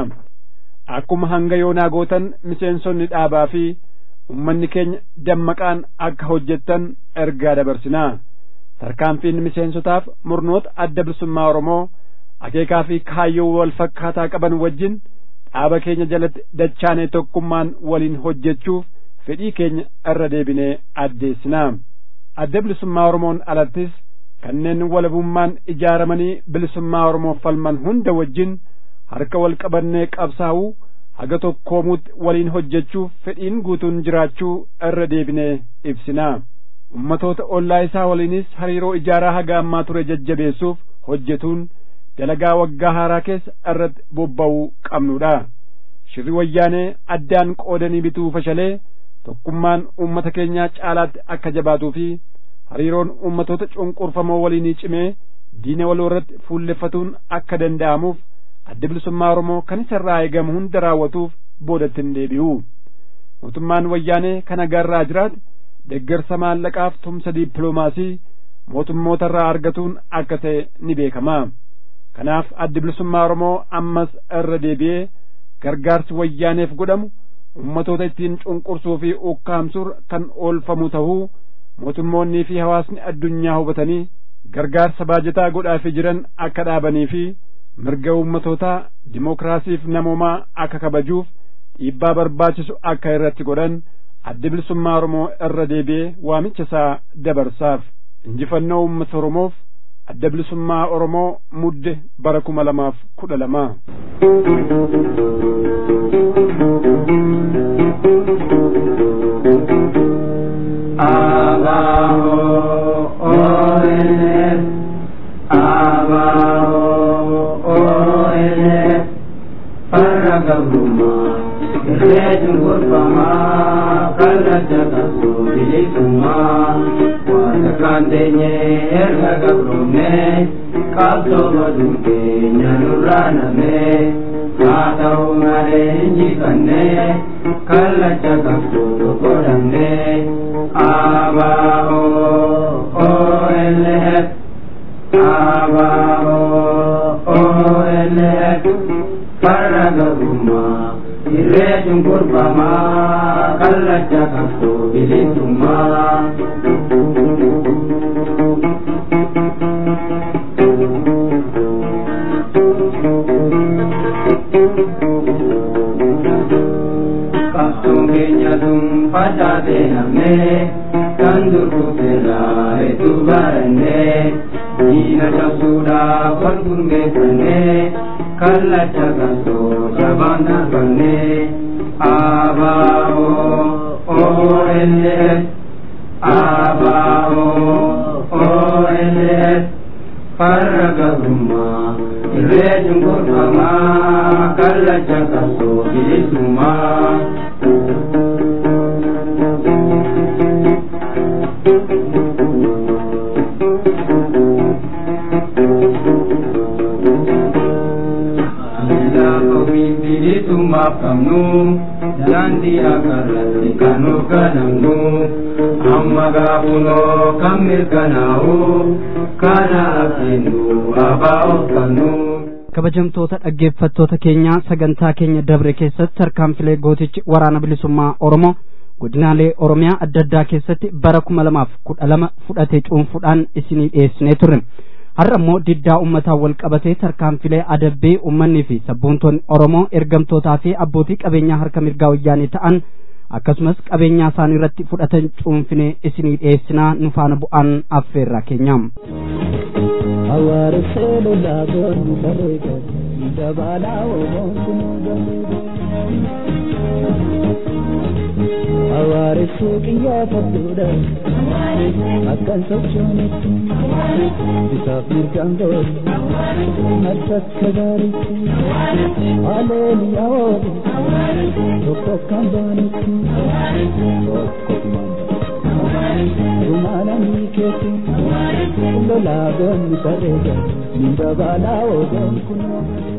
akkuma hanga yoonaa gootan miseensonni dhaabaa fi ummanni keenya dammaqaan akka hojjettan ergaa dabarsinaa tarkaanfiin miseensotaaf murnoota adda bilisummaa oromoo akeekaa fi kaayyoo wal fakkaataa qaban wajjin dhaaba keenya jalatti dachaanee tokkummaan waliin hojjechuuf fedhii keenya irra deebinee addeessinaa adda bilisummaa oromoon alattis kanneen walabummaan ijaaramanii bilisummaa oromoof falman hunda wajjin harka wal qabannee qabsaa'uu haga tokkoomuutti waliin hojjechuuf fedhiin guutuun jiraachuu irra deebinee ibsinaa ummatoota ollaa isaa waliinis hariiroo ijaaraa haga ammaa ture jajjabeessuuf hojjetuun dalagaa waggaa haaraa keessa irratti bobba'uu qabnudha shirri wayyaanee addaan qoodanii bituu fashalee tokkummaan ummata keenyaa caalaatti akka jabaatuu fi hariiroon ummatoota cunqurfamoo waliinii cimee diina waloo irratti fuulleffatuun akka danda'amuuf adda bilisummaa oromoo kan isa irraa eegamu hunda raawwatuuf boodatti hin deebi'u mootummaan wayyaanee kana garraa jiraate deggersa maallaqaaf tumsa dippiloomaasii mootummoota irraa argatuun akka ta'e ni beekama kanaaf addi bilisummaa oromoo ammas irra deebi'ee gargaarsi wayyaaneef godhamu ummatoota ittiin cunqursuu fi ukkaamsuur kan oolfamu ta'uu mootummoonnii fi hawaasni addunyaa hubatanii gargaarsa baajataa godhaafii jiran akka dhaabanii fi mirga ummatootaa dimookiraasiif namoomaa akka kabajuuf dhiibbaa barbaachisu akka irratti godhan addi bilisummaa oromoo irra deebi'ee waamicha isaa dabarsaaf injifannoo ummata oromoof adda bilisummaa oromoo mudde bara kuma lamaaf kudha lama Abajo, ONF, Abajo, ONF, para gabruma, irreechuun gurfamaa kallacha qabsoo bilisummaa waan akkaan teenyee erga gabroomnee qabsoo baduun keenya nurraa namee haa ta'u malee injifannee kallacha qabsoo tokko dhabnee abaa'oo OLF abaa'oo OLF farra gabrummaa irreechuun gurfamaa kallacha qabsoo bilisummaa. Qabsoon keenya tun facaatee namnee kan durbuuserraa hedduu barannee diina cabsuudhaaf wal gurmeeffannee kallacha qabsoo jabaan darbannee abaa'oo OLF abaa'oo OLF farra gabrummaa irreechuun gorfamaa kallacha qabsoo bilisummaa. ofiin bilisummaaf qabnu daandii akarratti kan hoogganamnu amma gaafunoo kan mirkanaa'u kana abdiinnu abaa'oof qabnu. kabajamtoota dhaggeeffattoota keenya sagantaa keenya dabre keessatti tarkaanfilee gootichi waraana bilisummaa oromoo godinaalee oromiyaa adda addaa keessatti bara kuma lamaaf kudha lama fudhatee cuunfuudhaan isinii dhiyeessinee turre har'a immoo diddaa ummataa wal qabatee tarkaanfilee adabbii ummannii fi sabboontoonni oromoo ergamtootaa fi abbootii qabeenyaa harka mirgaa wayyaanii ta'an akkasumas qabeenyaa isaanii irratti fudhatan cuunfinee isinii dhiyeessinaa nu faana bu'aan affeerraa keenya. Hawaaressee lolaa goonni bareeda dabalaa oomoon kunuu gameeda. Hawaaressee qiyyaafadhuudha akkan sochoonetti bisaaf mirgaan goota harkakka gaariitti haleeliyaa oolu tokko kan baanetti tokko Rumaananii keetti lolaa goonni bareeda dabalaa oomoon kunuu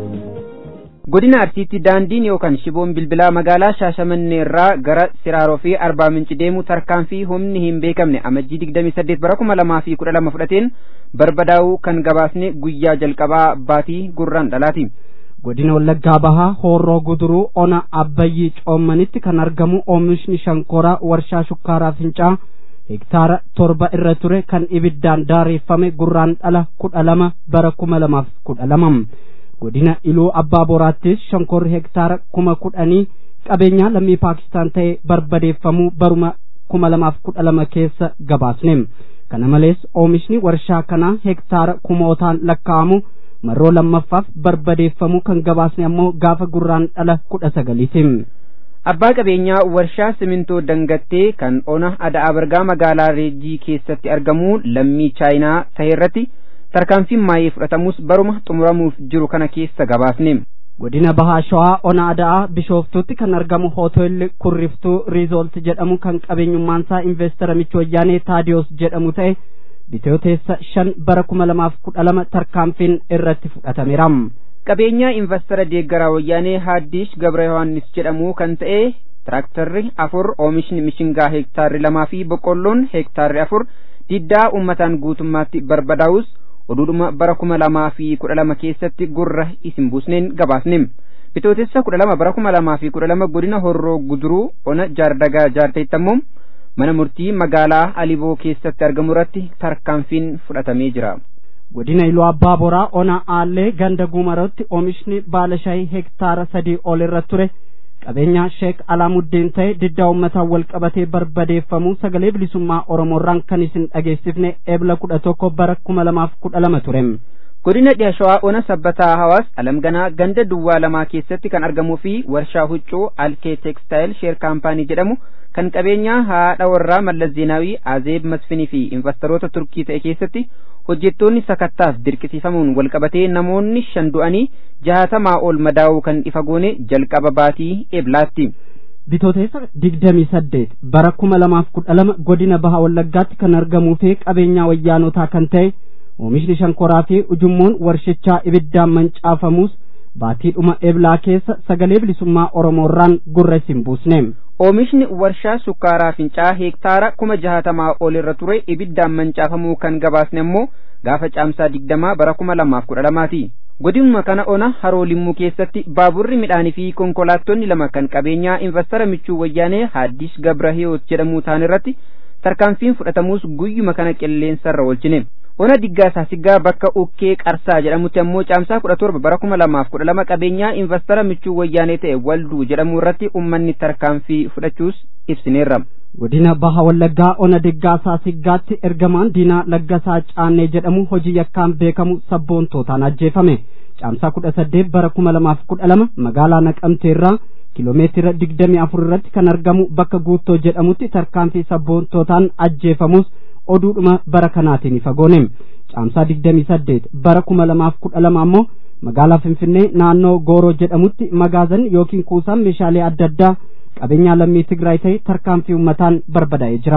godina arsiitti daandiin yookaan shiboon bilbilaa magaalaa shaashamannee irraa gara siraaroo fi arbaa minci deemu tarkaanfii humni hin beekamne amajjii digdamii saddeet bara kuma lamaa fi kudha lama fudhateen barbadaa'uu kan gabaasne guyyaa jalqabaa baatii gurraan dhalaati. godina wallaggaa bahaa hoorroo guduruu ona abbayyii coommanitti kan argamu oomishni shankoraa warshaa shukkaaraa fincaa hektaara torba irra ture kan ibiddaan daareeffame gurraan dhala kudha lama bara kuma lamaaf kudha lama godina iluu abbaa boraattis shankorri hektaara kuma kudhanii qabeenyaa lammii paakistaan ta'e barbadeeffamuu baruma kuma lamaaf kudha lama keessa gabaasne kana malees oomishni warshaa kanaa hektaara kumootaan lakkaa'amu marroo lammaffaaf barbadeeffamuu kan gabaasne ammoo gaafa gurraan dhala kudha sagaliiti. abbaa qabeenyaa warshaa simintoo dangattee kan ona ada'aa bargaa magaalaa reejii keessatti argamu lammii chaayinaa ta'e irratti tarkaanfiin maayee fudhatamus baruma xumuramuuf jiru kana keessa gabaasne. godina bahaa shawaa ona ada'aa bishooftuutti kan argamu hooteelli kurriftuu riizoolti jedhamu kan qabeenyummaansaa investara michi wayyaanee taadiyoos jedhamu ta'e bitooteessa shan bara kuma lamaaf kudha lama tarkaanfiin irratti fudhatameera. qabeenyaa investara deeggaraa wayyaanee haaddiish gabra yohaannis jedhamu kan ta'e tiraaktarri afur oomishni mishingaa hektaarri lamaa fi boqqolloon hektaarri afur diddaa ummataan guutummaatti barbadaa'us oduudhuma bara kuma lamaa fi kudha lama keessatti gurra isin buusneen gabaasne bitootessa kudha lama bara kuma lamaa fi kudha lama godina horroo guduruu ona jaardagaa jaarteettammoo mana murtii magaalaa aliboo keessatti argamu irratti tarkaanfiin fudhatamee jira. godina iluu abbaa boraa ona aallee ganda guumarotti oomishni baala shaayii hektaara sadii ol irra ture qabeenya sheek alaamuddin ta'e diddaa ummataan wal qabatee barbadeeffamuu sagalee bilisummaa oromoorraan kan isin dhageessifne eebla kudha tokko bara kuma lamaaf kudha lama ture. godina dhiha shawaa ona sabbataa hawaas alamganaa ganda duwwaa lamaa keessatti kan argamuu fi warshaa huccuu alkee teekstaayil sheer kaampaanii jedhamu kan qabeenyaa haadha warraa mallas zeenaawii azeeb masfinii fi investoroota turkii ta'e keessatti hojjettoonni sakattaaf dirqisiifamuun walqabatee namoonni shan du'anii jaatamaa ol madaa'uu kan ifa goone jalqaba baatii eblaatti. bitootessa digdamii saddeet bara kuma lamaaf kudha lama godina baha wallaggaatti kan argamuu fi qabeenyaa wayyaanotaa kan ta'e oomishni shankoraa fi ujummoon warshichaa ibiddaan mancaafamuus baatiidhuma eblaa keessa sagalee bilisummaa oromoorraan gurra isin buusne oomishni warshaa sukkaaraa fincaa heektaara kuma jaatamaa ol irra ture ibiddaan mancaafamuu kan gabaasne ammoo gaafa caamsaa digdamaa bara kuma lamaaf kudha lamaati godinuma kana ona haroo limmuu keessatti baaburri midhaanii fi konkolaattonni lama kan qabeenyaa investara michuu wayyaanee haaddish gabrahiyoot jedhamuu ta'an irratti tarkaanfiin fudhatamuus guyyuma kana qilleensarra oolchine ona diggaa saasiggaa bakka ukkee qarsaa jedhamutti ammoo caamsaa kudha torba bara kuma lamaaf kudha lama qabeenyaa investara michuu wayyaanee ta'e walduu jedhamuu irratti ummanni tarkaanfii fudhachuus ibsineerra. godina baha wallaggaa ona diggaa saasiggaatti ergamaan diinaa laggasaa caannee jedhamu hojii yakkaan beekamu sabboontootaan ajjeefame caamsaa kudha saddeet bara kuma lamaaf kudha lama magaalaa naqamteerraa kiloomeetira digdamii afur irratti kan argamu bakka guuttoo jedhamutti tarkaanfii sabboontootaan ajjeefamus oduudhuma bara kanaatiin ifa goone caamsaa digdamii saddeet bara kuma lamaaf kudha lama ammoo magaalaa finfinnee naannoo gooroo jedhamutti magaazan yookiin kuusaan meeshaalee adda addaa qabeenyaa lammii Tigraay ta'e tarkaanfii uummataan barbadaa'ee jira.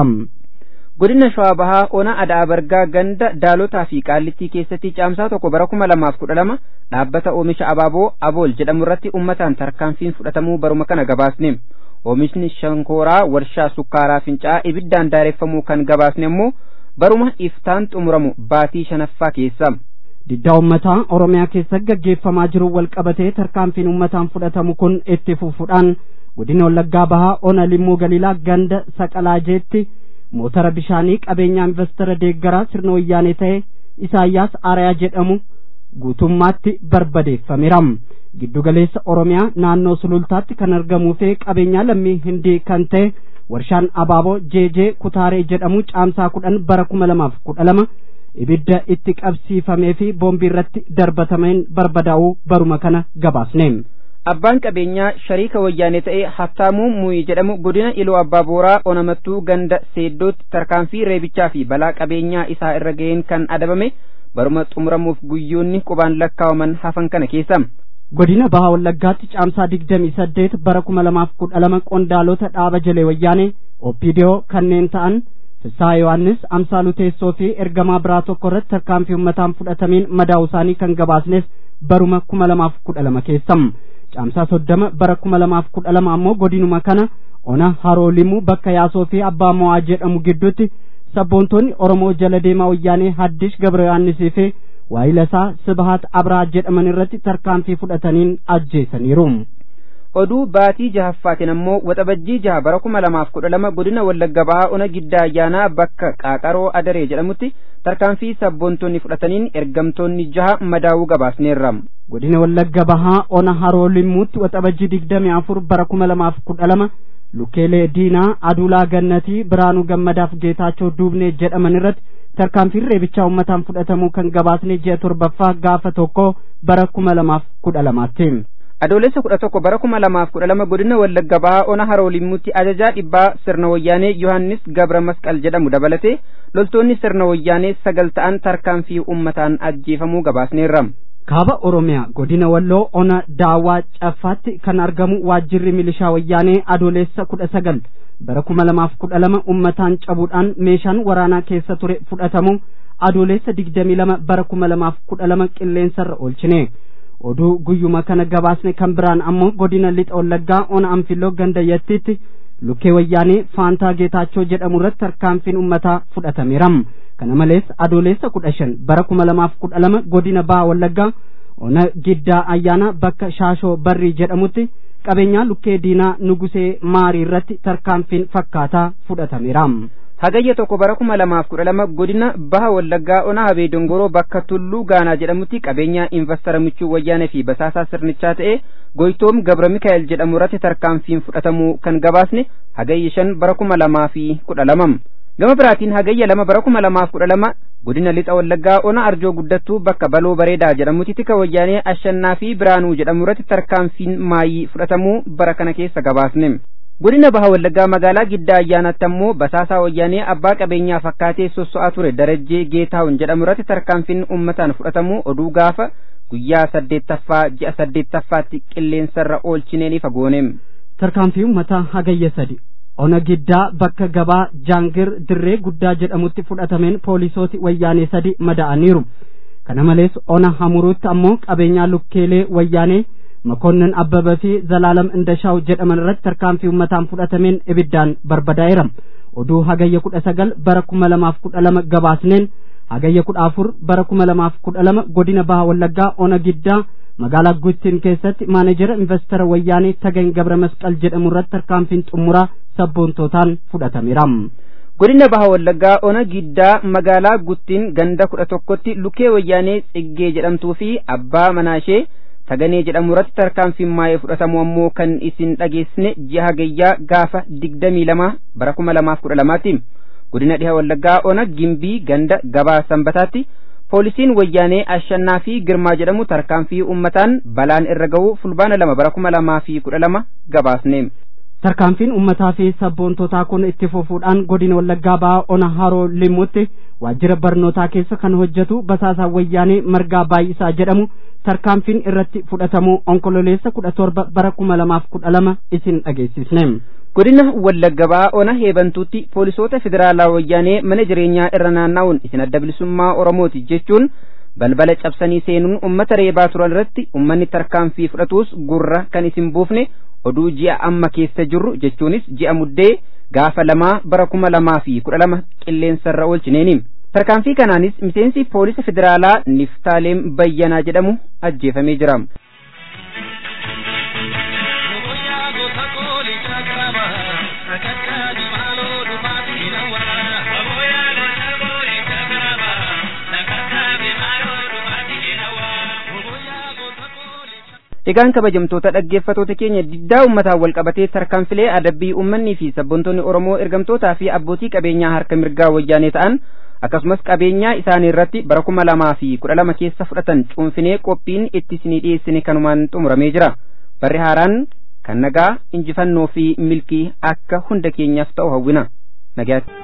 godina shawaa bahaa ona adaa bargaa ganda daalotaa fi qaallittii keessatti caamsaa tokko bara kuma lamaaf kudha lama dhaabbata oomisha abaaboo abool jedhamu irratti ummataan tarkaanfiin fudhatamuu baruma kana gabaasne oomishni shankooraa warshaa sukkaaraa fincaa ibiddaan daareffamuu kan gabaasne ammoo baruma iftaan xumuramu baatii shanaffaa keessa. diddaa ummataa oromiyaa keessa gaggeeffamaa jiru walqabatee tarkaanfiin ummataan fudhatamu kun itti fufuudhaan godina wallaggaa bahaa ona limmuu galiilaa ganda saqalaajeetti mootara bishaanii qabeenyaa investara deeggaraa sirna wayyaanee ta'e isaayyaas aarayaa jedhamu guutummaatti barbadeeffameera giddugaleessa oromiyaa naannoo sulultaatti kan argamuu fi qabeenyaa lammii hindii kan ta'e warshaan abaaboo jeejee kutaaree jedhamu caamsaa kudhan bara kuma lamaaf kudha lama ibidda itti qabsiifamee fi boombii irratti darbatameen barbadaa'uu baruma kana gabaasne. abbaan qabeenyaa shariika wayyaanee ta'e haftaamuu muyi jedhamu godina iloo abbaa booraa onamattuu ganda seeddootti tarkaanfii reebichaa fi balaa qabeenyaa isaa irra ga'een kan adabame baruma xumuramuuf guyyoonni qubaan lakkaawaman hafan kana keessa. godina bahaa wallaggaatti caamsaa digdamii saddeet bara kuma lamaaf kudha lama qondaalota dhaaba jalee wayyaanee oppidiyoo kanneen ta'an Fissaa Yohaannis Amsaaluu Teessoo fi ergamaa biraa tokko irratti tarkaanfii uummataan fudhatameen madaa'uu isaanii kan gabaasnes baruma kuma lamaaf kudha lama keessam. Caamsaa soddama bara kuma lamaaf kudha lama ammoo godinuma kana ona haroo limuu bakka yaasoo fi abbaa mo'aa jedhamu gidduutti sabboontonni Oromoo jala deemaa wayyaanee Haddish Gabra Yohaannisii fi waayilasaa Sibahaat Abraa jedhaman irratti tarkaanfii fudhataniin ajjeesaniiru. oduu baatii jahaffaatiin ammoo waxabajjii jaha bara kuma lamaaf kudha lama godina wallagga bahaa ona giddaa ayyaanaa bakka qaaqaroo adaree jedhamutti tarkaanfii sabboontonni fudhataniin ergamtoonni jaha madaa'uu gabaasneerra. godina wallagga bahaa ona haroo limmuutti waxabajjii digdamii afur bara kuma lamaaf kudha lama lukeelee diinaa aduulaa gannatii biraanuu gammadaaf geetaachoo duubnee jedhaman irratti tarkaanfiin reebichaa uummataan fudhatamuu kan gabaasne ji'a torbaffaa gaafa tokko bara kuma lamaaf kudha lamaatti. adoolessa kudha tokko bara kuma lamaaf kudha lama godina wallagga bahaa ona haroo limmuutti ajajaa dhibbaa sirna wayyaanee yohannis gabra masqal jedhamu dabalatee loltoonni sirna wayyaanee sagal ta'an tarkaanfii uummataan ajjeefamuu gabaasneerra. kaaba oromiyaa godina walloo ona daawwaa caffaatti kan argamu waajjirri milishaa wayyaanee adoolessa kudha sagal bara kuma lamaaf kudha lama uummataan cabuudhaan meeshaan waraanaa keessa ture fudhatamu adoolessa digdamii lama bara kuma lamaaf kudha lama qilleensarra oolchine. oduu guyyuma kana gabaasne kan biraan ammoo godina lixa wallaggaa ona anfiloo gandayyattiitti lukkee wayyaanee faantaa geetaachoo jedhamu irratti tarkaanfiin uummataa fudhatameera kana malees adoolessa kudha shan bara kuma lamaaf kudha lama godina baha wallaggaa ona giddaa ayyaana bakka shaashoo barrii jedhamutti qabeenyaa lukkee diinaa nugusee maarii irratti tarkaanfiin fakkaataa fudhatameera. hagayya tokko bara kuma lamaaf kudha lama godina baha wallaggaa ona habee dongoroo bakka tulluu gaanaa jedhamutti qabeenyaa investara michuu wayyaanee fi basaasaa sirnichaa ta'e goytoom gabra mikaa'el jedhamu irratti tarkaanfiin fudhatamuu kan gabaasne hagayya shan bara kuma lamaa fi kudha lamam gama biraatiin hagayya lama bara kuma lamaaf kudha lama godina lixa wallaggaa ona arjoo guddattuu bakka baloo bareedaa jedhamutti tika wayyaanee ashannaa fi biraanuu jedhamu irratti tarkaanfiin maayii fudhatamuu bara kana keessa gabaasne godina baha wallaggaa magaalaa giddaa ayyaanatti ammoo basaasaa wayyaanee abbaa qabeenyaa fakkaatee sosso'aa ture darajjee geetaawun jedhamu irratti tarkaanfiin ummataan fudhatamuu oduu gaafa guyyaa saddeettaffaa ji'a saddeettaffaatti qilleensarra oolchineeni fagooneem tarkaanfii ummataa hagayya sadi ona giddaa bakka gabaa jaangir dirree guddaa jedhamutti fudhatameen poolisooti wayyaanee sadi mada'aniiru kana malees ona hamuruutti ammoo qabeenyaa lukkeelee wayyaanee makonnin abbaba fi zalaalam indashaaw jedhaman irratti tarkaanfii ummataan fudhatameen ibiddaan barbadaa'eera oduu hagayya kudha sagal bara kuma lamaaf kudha lama gabaasneen hagayya kudha afur bara kuma lamaaf kudha lama godina baha wallaggaa ona giddaa magaalaa guttiin keessatti maanejera investara wayyaanee tagany gabra masqal jedhamu irratti tarkaanfiin xumuraa sabboontootaan fudhatameera. godina baha wallaggaa ona giddaa magaalaa guttiin ganda kudha tokkotti lukee wayyaanee xiggee jedhamtuu fi abbaa manaashee taganee jedhamu irratti tarkaanfiin maayee fudhatamu ammoo kan isin dhageessine ji'a hagayyaa gaafa digdamii lama bara kuma lamaaf kudha lamaatti godina dhiha wallaggaa ona gimbii ganda gabaa sanbataatti poolisiin wayyaanee ashannaa fi girmaa jedhamu tarkaanfii ummataan balaan irra ga'u fulbaana lama bara kuma lamaa fi kudha lama gabaasne tarkaanfiin ummataa fi sabboontotaa kun itti fufuudhaan godina wallaggaa ba'aa ona haroo limuutti waajjira barnootaa keessa kan hojjetu basaasaa wayyaanee margaa baay'isaa jedhamu tarkaanfiin irratti fudhatamu onkololeessa kudha torba bara kuma lamaaf kudha lama isin dhageessisne. godina wallagga ba'aa ona heebantuutti poolisoota federaalaa wayyaanee mana jireenyaa irra naanna'uun isin adda bilisummaa oromooti jechuun balbala cabsanii seenuun ummata reebaa turan irratti ummanni tarkaanfii fudhatuus gurra kan isin buufne oduu ji'a amma keessa jirru jechuunis ji'a muddee gaafa lamaa bara kuma lamaa fi kudha lama qilleensarra oolchineeni tarkaanfii kanaanis miseensi poolisa federaalaa niftaaleem bayyanaa jedhamu ajjeefamee jira. Egaan kabajamtoota dhaggeeffatoota keenya diddaa uummataan wal qabatee tarkaanfilee adabbii uummanni fi sabboontoonni Oromoo ergamtootaa fi abbootii qabeenyaa harka mirgaa wayyaanee ta'an akkasumas qabeenyaa isaanii irratti bara kuma lamaa fi kudha lama keessa fudhatan cuunfinee qophiin itti isinii dhiyeessine kanumaan xumuramee jira. Barri haaraan kan nagaa injifannoo fi milkii akka hunda keenyaaf ta'u hawwina. Nagaatti.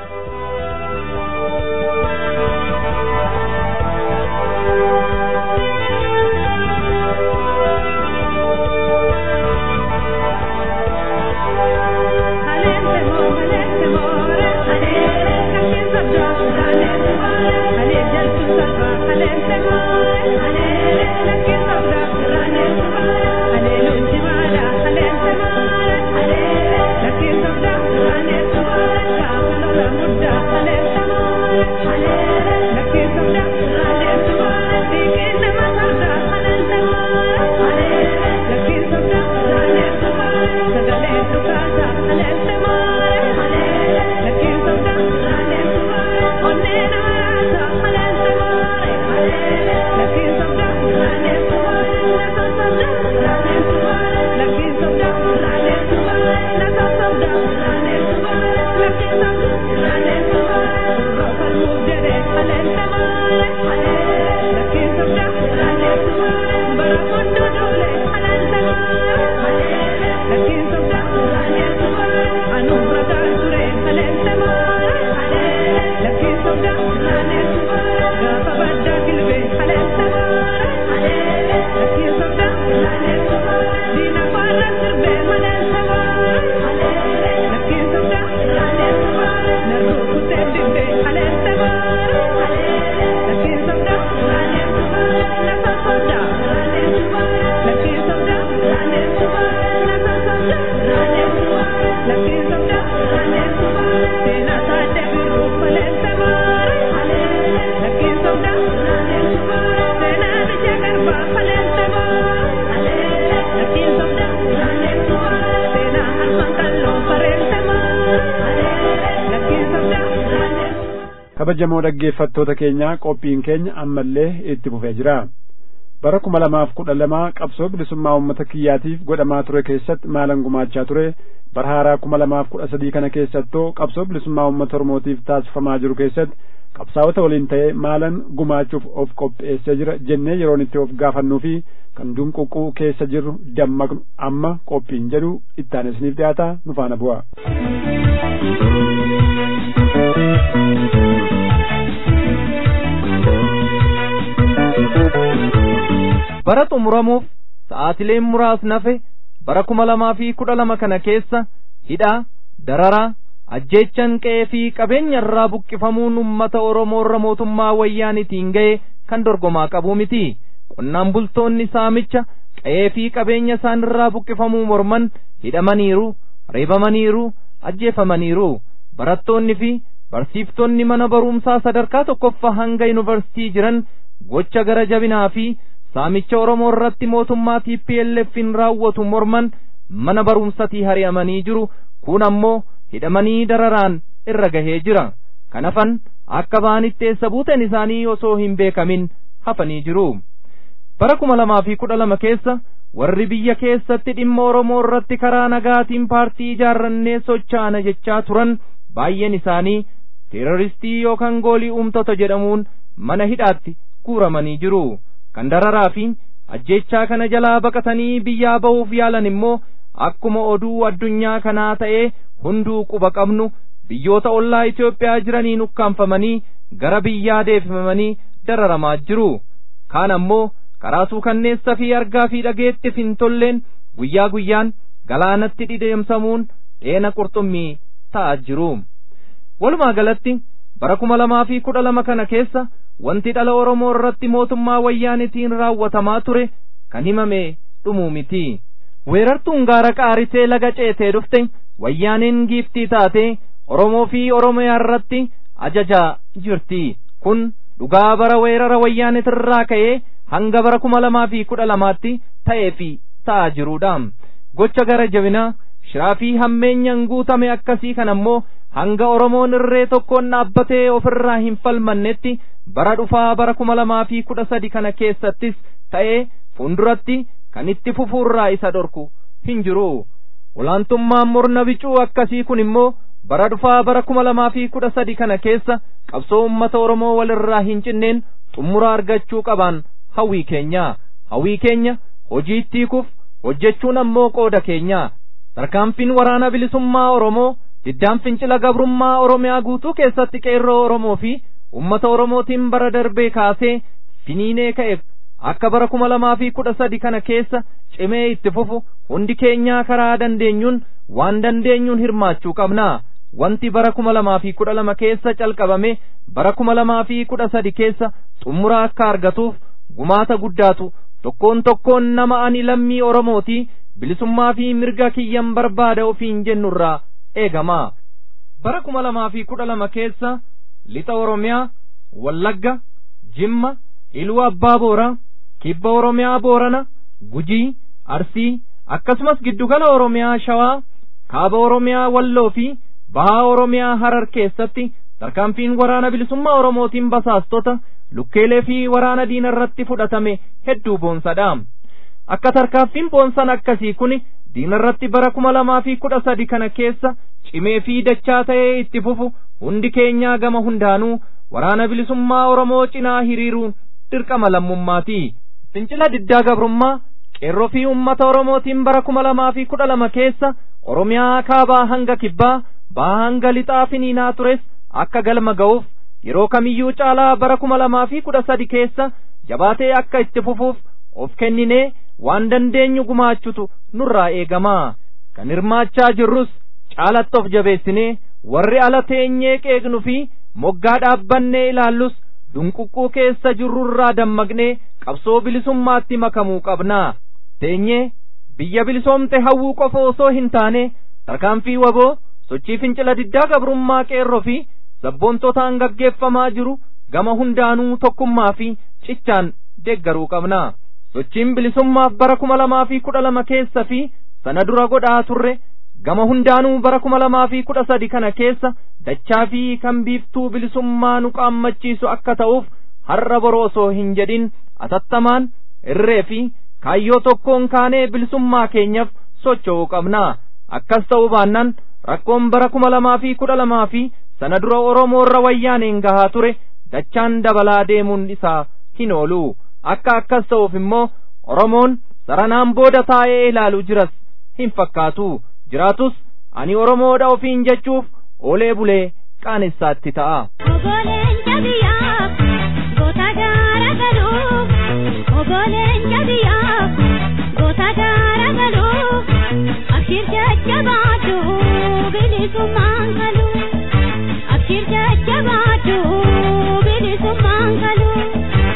kabajamoo dhaggeeffattoota keenya qophiin keenya ammallee itti fufee jira bara kuma lamaaf kudha lamaa qabsoo bilisummaa uummata kiyyaatiif godhamaa ture keessatti maalan gumaachaa ture bara haaraa kuma lamaaf kudha sadii kana keessattoo qabsoo bilisummaa uummata oromootiif taasifamaa jiru keessatti qabsaa'ota waliin ta'ee maalan gumaachuuf of qopheessee jira jennee yeroon itti of gaafannuu fi kan dunquqquu keessa jirru dammaqnu amma qophiin jedhu ittaan isiniif dhiyaata nu faana bu'a. bara xumuramuuf sa'aatileen muraasni hafe bara kuma lamaa fi kudha lama kana keessa hidhaa dararaa ajjeechan qe'ee fi qabeenya irraa buqqifamuun ummata oromoo irra mootummaa wayyaanitiin ga'e kan dorgomaa qabu miti qonnaan bultoonni saamicha qe'ee fi qabeenya isaan irraa buqqifamuu morman hidhamaniiru reebamaniiru ajjeefamaniiru barattoonni fi barsiiftonni mana barumsaa sadarkaa tokkoffaa hanga yuunivarsitii jiran gocha gara jabinaa fi saamicha oromoo irratti mootummaa TPLFin raawwatu morman mana barumsatii hari'amanii jiru kun ammoo hidhamanii dararaan irra gahee jira kanafan akka ba'anitti eessa buuteen isaanii osoo hin beekamin hafanii jiru bara kuma lamaa fi kudha lama keessa warri biyya keessatti dhimma oromoo irratti karaa nagaatiin paartii ijaarrannee sochaana jechaa turan baay'een isaanii teeroristii yookaan goolii uumtota jedhamuun mana hidhaatti guuramanii jiru kan dararaa fi ajjeechaa kana jalaa baqatanii biyyaa ba'uuf yaalan immoo akkuma oduu addunyaa kanaa ta'ee hunduu quba qabnu biyyoota ollaa Itoophiyaa jiraniin ukkaanfamanii gara biyyaa deebifamanii dararamaa jiru kaan ammoo karaa suukanneessa fi argaa fi dhageettiif hin tolleen guyyaa guyyaan galaanatti dhidheemsamuun dheena qurxummii ta'aa jiru walumaa galatti bara kuma lamaa fi kudha lama kana keessa wanti dhala Oromoo irratti mootummaa wayyaanitiin raawwatamaa ture kan himame dhumuu miti weerartuun gaara qaarisee laga ceetee dhufte wayyaaniin giiftii taate Oromoo fi Oromiyaa irratti ajajaa jirti kun dhugaa bara weerara wayyaanitirraa ka'ee hanga bara kuma lamaa fi kudha lamaatti ta'ee fi ta'aa jiruudha gocha gara jabinaa shiraa fi hammeenyaan guutame akkasii kan ammoo hanga Oromoon irree tokkoon dhaabbatee ofirraa hin falmannetti bara dhufaa bara kuma lamaa fi kudha sadi kana keessattis ta'ee fuulduratti kan itti fufuurraa isa dhorku hin jiru olaantummaan murna bicuu akkasii kun immoo bara dhufaa bara kuma lamaa fi kudha sadi kana keessa qabsoo ummata Oromoo walirraa hin cinneen xumura argachuu qabaan hawwii keenya hawwii keenya hojii itti hiikuuf hojjechuun ammoo qooda keenya tarkaanfiin waraana bilisummaa Oromoo diddaan fincila gabrummaa Oromiyaa guutuu keessatti qeerroo Oromoo fi ummata Oromootiin bara darbee kaasee finiinee ka'eef akka bara kuma lamaa fi kudha sadi kana keessa cimee itti fufu hundi keenyaa karaa dandeenyuun waan dandeenyuun hirmaachuu qabna wanti bara kuma lamaa fi kudha lama keessa calqabame bara kuma lamaa fi kudha sadi keessa xumura akka argatuuf gumaata guddaatu tokkoon tokkoon nama ani lammii Oromooti bilisummaa fi mirga kiyyan barbaada ofiin jennurraa eegama bara kuma lamaa fi kudha lama keessa lixa Oromiyaa Wallagga Jimma Iluu Abbaa Booraa Kibba Oromiyaa Boorana Gujii Arsii akkasumas giddugala Oromiyaa Shawaa Kaaba Oromiyaa Walloo fi Bahaa Oromiyaa Harar keessatti tarkaanfiin waraana bilisummaa Oromootiin basaastota lukkeelee fi waraana diina irratti fudhatame hedduu boonsadha akka tarkaanfiin boonsan akkasii kun diina irratti bara kuma lamaa fi kudha sadi kana keessa cimee fi dachaa ta'ee itti fufu hundi keenyaa gama hundaanuu waraana bilisummaa Oromoo cinaa hiriiruun dirqama lammummaati fincila diddaa gabrummaa qeerroo fi ummata Oromootiin bara kuma lamaa fi kudha lama keessa Oromiyaa kaabaa hanga kibbaa bahaa hanga lixaa finiinaa tures akka galma ga'uuf yeroo kamiyyuu caalaa bara kuma lamaa fi kudha sadi keessa jabaatee akka itti fufuuf of kenninee waan dandeenyu gumaachutu nurraa eegamaa kan hirmaachaa jirrus caalatti of jabeessinee warri ala teenyee qeeqnu fi moggaa dhaabbannee ilaallus dunquqquu keessa jirrurraa dammaqnee qabsoo bilisummaatti makamuu qabnaa teenyee biyya bilisoomte hawwuu qofa osoo hin taane tarkaanfii waboo sochii fincila diddaa gabrummaa qeerroo fi sabboontotaan gaggeeffamaa jiru gama hundaanuu tokkummaa fi cichaan deeggaruu qabnaa sochiin bilisummaaf bara kuma lamaa fi kudha lama keessa fi sana dura godhaa turre gama hundaanuu bara kuma lamaa fi kudha sadi kana keessa dachaa fi kan biiftuu bilisummaa nu qaammachiisu akka ta'uuf har'a boroo osoo hin jedhin atattamaan irree fi kaayyoo tokkoon kaanee bilisummaa keenyaaf socho'uu qabnaa akkas ta'uu baannaan rakkoon bara kuma lamaa fi kudha lamaa fi sana dura oromoo irra wayyaaneen gahaa ture dachaan dabalaa deemuun isaa hin oolu akka akkas ta'uuf immoo oromoon saranaan booda taa'ee ilaalu jiras hin fakkaatu jiraatus ani oromoodha ofiin jechuuf oolee bulee qaanessaatti ta'a. Ogoleen jabiyaa goota gaara galuu ogoleen jabiyaa goota gaara galuu abshir jajjabaadhu bilisummaan galuu abshir jajjabaadhu bilisummaan galuu.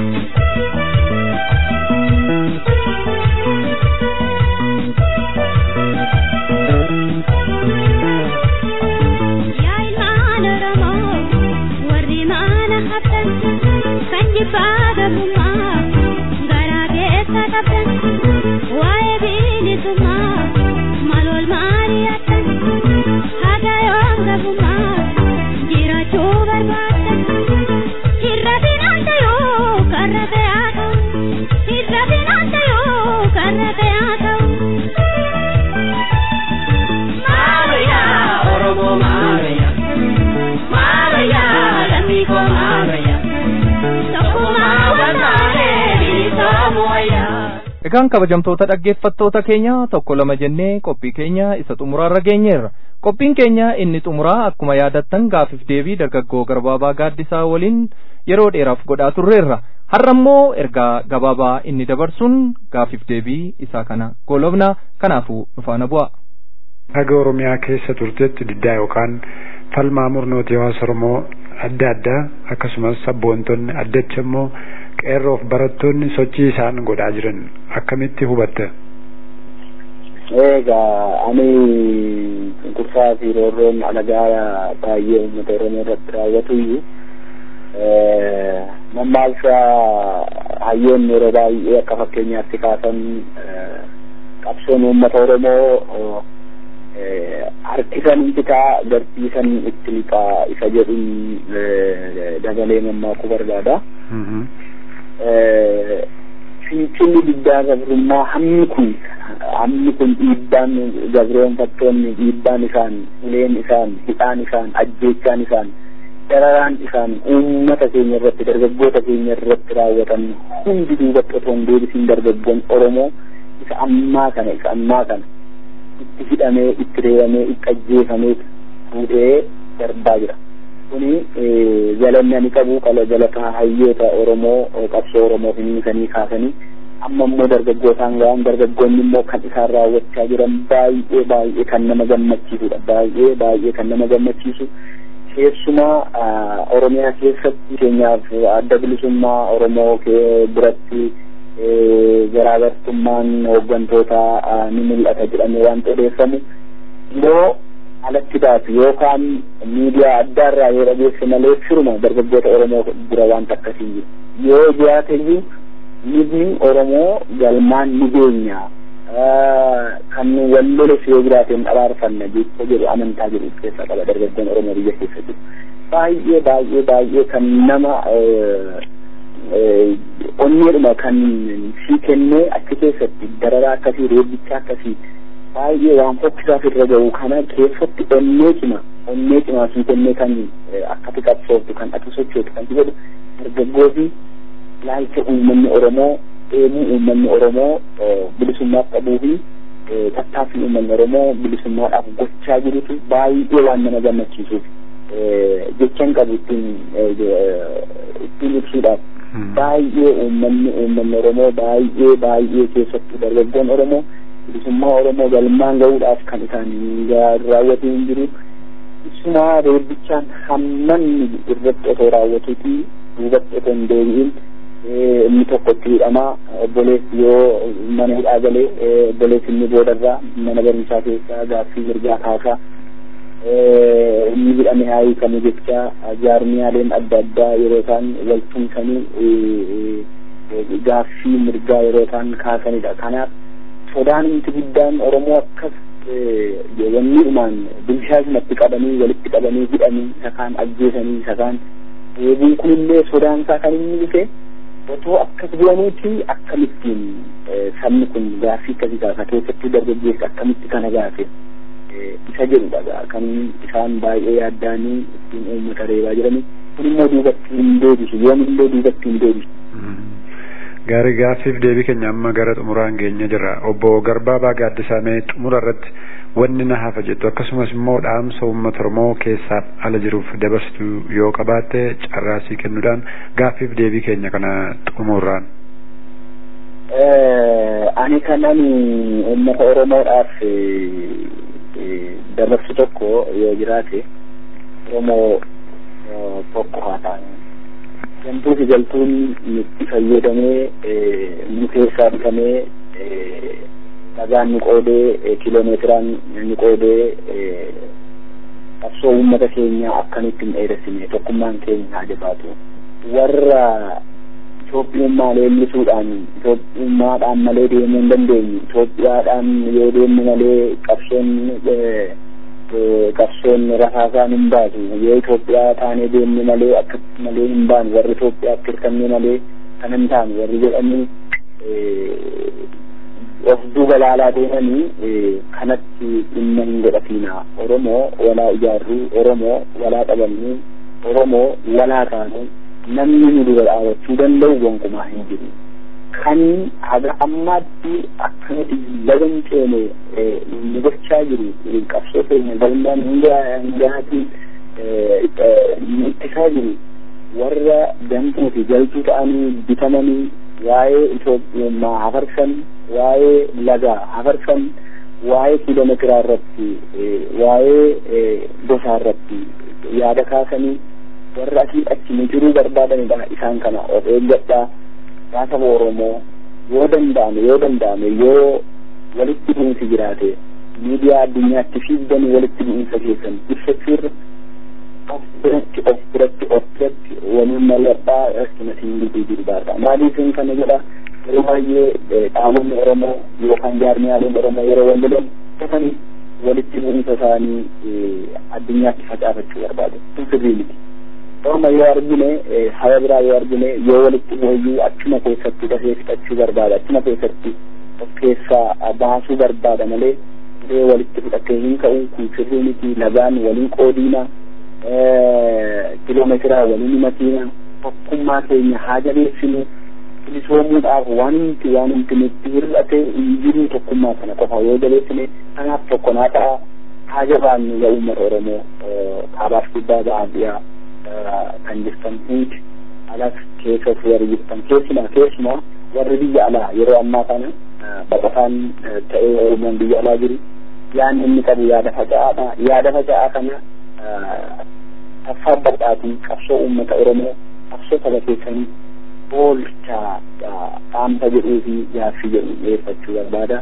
Yaa ilmaan Oromoo warri maana haftan kan jibbaa gabummaa garaa keessa qabdan waa'ee bilisummaa maal wal maali hattan haga yoom gabummaa jiraachuu barbaaddan hirra finaanta yoo karra fe'aa ta'u hirra finaanta yoo karra fe'aa ta'u. Maariya Oromoo Maariya Maariya lammii koo Maariya tokkummaa waltaalee bilisoomuu wayyaa. Egaan kabajamtoota dhaggeeffattoota keenya tokko lama jennee qophii keenya isa xumuraarra geenyeerra. Qophiin keenya inni xumuraa akkuma yaadattan gaaffii deebii dargaggoo garbaabaa gaaddisaa waliin yeroo dheeraaf godhaa turreerra. Har'a immoo ergaa gabaabaa inni dabarsuun gaaffii deebii isaa kana goolobna kanaafuu dhufaana bu'a. Haga Oromiyaa keessa turtetti diddaa yookaan falmaa murnooti hawaasa Oromoo adda addaa akkasumas sabboontonni addacha immoo qeerroof barattoonni sochii isaan godhaa jiran akkamitti hubatta? Egaa ani cunqursaa fi roorroon alagaa baay'ee uummata Oromoo irratti raawwatu iyyuu mammaaksa hayyoonni yeroo baay'ee akka fakkeenyaatti kaasan qabsoon uummata Oromoo harkisan bitaa garsiisan itti lixaa isa jedhuun dabalee mammaakuu barbaada. Fincilli diddaa gabrummaa hammi kun hammi kun dhiibbaan gabroonfattoonni dhiibbaan isaan uleen isaan hidhaan isaan ajjeechaan isaan dararaan isaan uummata keenya irratti dargaggoota keenya irratti raawwatan hundi duubatti otoo hin deebisiin dargaggoon Oromoo isa ammaa kana isa ammaa kana itti hidhamee itti reebamee itti ajjeefamee fuudhee darbaa jira. Kuni galanni ani qabu qala galataa hayyoota Oromoo qabsoo Oromoo finiisanii kaasanii amma immoo dargaggootaan ga'an dargaggoonni immoo kan isaan raawwachaa jiran baay'ee baay'ee kan nama gammachiisudha baay'ee baay'ee kan nama gammachiisu keessumaa Oromiyaa keessatti keenyaaf adda bilisummaa Oromoo biratti garaagartummaan hooggantoota ni mul'ata jedhamee waan odeeffamu yoo alatti baatu yookaan miidiyaa adda irraa yoo dhageesse malee firuma dargaggoota Oromoo bira wanta akkasii jiru yoo jiraateyyuu nibni Oromoo galmaan ni beenya kan wal loles yoo jiraateen araarfanna jecha jedhu amantaa jedhu keessaa qaba dargaggoon Oromoo biyya keessa jiru baay'ee baay'ee baay'ee kan nama onneedhuma kan si kennee achi keessatti dararaa akkasii reebbicha akkasii baay'ee waan fokkisaaf irra ga'u kana keessatti onnee cima onnee cimaa si kennee kan akkati qabsooftu kan ati sochootu kan jedhu dargaggoo fi ilaalcha uummanni Oromoo deemuu uummanni Oromoo bilisummaaf qabuu fi tattaaffii uummanni Oromoo bilisummaadhaaf gochaa jirutu baay'ee waan nama gammachiisuuf jechaan qabu ittiin ittiin ibsuudhaaf baay'ee uummanni uummanni Oromoo baay'ee baay'ee keessattuu dargaggoon Oromoo bilisummaa Oromoo galmaan ga'uudhaaf kan isaan raawwatu hin jiru. Isumaa reebbichaan hamman irratti otoo raawwatuuti duubatti otoo hin deebi'in inni tokko itti hidhamaa obboleessi yoo mana hidhaa galee obboleessi inni boodarraa mana barumsaa keessaa gaaffii mirgaa kaasaa inni hidhame haa hiikamu jecha jaarmiyaaleen adda addaa yeroo isaan wal tumsanii gaaffii mirgaa yeroo isaan kaasanidha. Kanaaf sodaan inti guddaan Oromoo akkas wanniidhumaan bilchaasumatti qabanii walitti qabanii hidhanii isa kaan ajjeesanii isa kaan eeguun kunillee sodaan isaa kan inni dhufe otoo akkas godhanuuti akkamittiin sabni kun gaaffii akkasii kaasa keessattuu dargaggeessa akkamitti kana gaafe isa jedhudha kan isaan baay'ee yaaddaanii ittiin uummata reebaa jiranii kun immoo duubatti hin deebisu yoomillee duubatti hin deebisu. Gaarii gaaffiif deebii keenya amma gara xumuraan geenye jirra. Obbo Garbaabaa Gaaddisaamee xumura irratti wanni na hafa jettu akkasumas immoo dhaamsa uummata Oromoo keessaaf ala jiruuf dabarsitu yoo qabaatte carraasii kennuudhaan gaaffiif deebii keenya kana xumurraan. Ani kanan uummata Oromoodhaaf dabarsu tokko yoo jiraate Oromoo tokko haa ta'an. Gantuu fi galtuun nutti fayyadamee nu keessaa bitamee dhagaan nu qoodee kiloomeetiraan nu qoodee qabsoo uummata keenyaa akkanitti hin dheeressine tokkummaan keenya haa jabaatu. Warra Itoophiyummaa leellisuudhaan Itoophiyummaadhaan malee deemuu hin dandeenyu. Itoophiyaadhaan yoo deemnu malee qabsoon qabsoon rasaasaan hin baasu. Yoo Itoophiyaa taanee deemnu malee akkatti malee hin baanu. Warri Itoophiyaatti hirkanne malee kan hin taanu warri jedhanii of duuba laalaa deemanii kanatti dhimma hin godhatina. Oromoo walaa ijaarruu, Oromoo walaa qabannuu, Oromoo walaa taanuu namni nu dura dhaabachuu danda'u gonkumaa hin jiru. Kan haga ammaatti akkanatti lagan ceene nu gochaa jiru qabsoo keenya galmaan hingaatiin nu ittisaa jiru warra damtuu fi galtuu ta'anii bitamanii waa'ee Itoophiyummaa hafarsan waa'ee lagaa hafarsan waa'ee kiiloomeetiraa irratti waa'ee gosaa irratti yaada kaasanii warra asii achi nu jiruu barbaadanidha isaan kana of eeggadhaa yaa saba Oromoo yoo danda'ame yoo danda'ame yoo walitti bu'insi jiraate miidiyaa addunyaatti fiigdanii walitti bu'insa keessan ibsachuurra of biratti of biratti of biratti waliin malladhaa akkuma siin gidduu jiru baata maaliifin kana jedha yeroo baay'ee dhaabonni Oromoo yookaan jaarmiyaaleen Oromoo yeroo wal lolan dhufanii walitti bu'insa isaanii addunyaatti facaafachuu barbaadu kun sirrii miti. Orma yoo argine saba biraa yoo argine yoo walitti bu'ayyuu achuma keessatti dafee fixachuu barbaada achuma keessatti of keessaa baasuu barbaada malee yoo walitti fudhatee hin ka'u kun sirrii miti lagaan waliin qoodiina kiloomeetiraa waliin himatiina tokkummaa keenya haa jabeessinu bilisoomuudhaaf waan nuti waan nuti nutti hir'ate hin jiru tokkummaa kana qofa yoo jabeessine kanaaf tokko naa ta'a haa jabaannu yaa uummata Oromoo kaabaaf gubbaa ba'aan dhiyaa kan jirtan hundi alas keessas warri jirtan keessumaa keessumaa warri biyya alaa yeroo ammaa kana baqataan ta'ee Oromoon biyya alaa jiru yaadni inni qabu yaada faca'aadha yaada faca'aa kana taffaabbadhaatii qabsoo uummata Oromoo qabsoo saba keessanii oolchaa dhaamsa jedhuu fi gaaffii jedhu dhiyeeffachuu barbaada.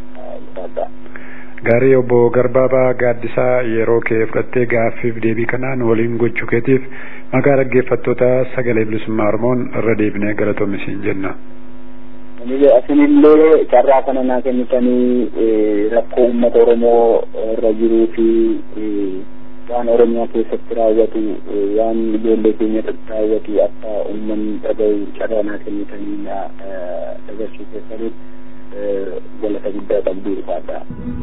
Gaarii obbo Garbaabaa Gaaddisaa yeroo kee fudhattee gaaffiif deebii kanaan waliin gochuu keetiif maqaa dhaggeeffattoota sagalee bilisummaa Oromoon irra deebinee galatoomi jenna. Asinillee carraa kana naa kennitanii rakkoo uummata Oromoo irra jiruu fi waan Oromiyaa keessatti raawwatu waan ijoollee keenya irratti raawwatu akka uummanni dhaga'u carraa naa kennitanii dabarsuu keessaniif galata guddaa qabdu irfaadha.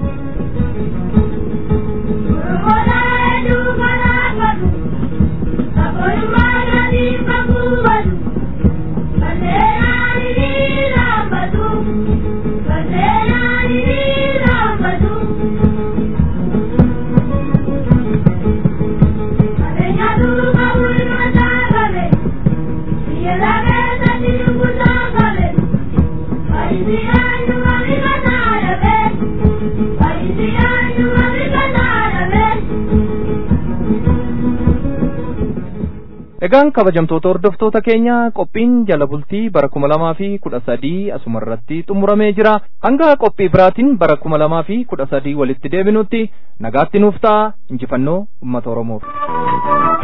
Egaan kabajamtoota hordoftoota keenya qophiin jala bultii bara kuma lamaa fi kudha sadii asuma irratti xumuramee jira. Hanga qophii biraatiin bara kuma lamaa fi kudha sadii walitti deebinutti nagaatti nuuf ta'a injifannoo uummata Oromoof.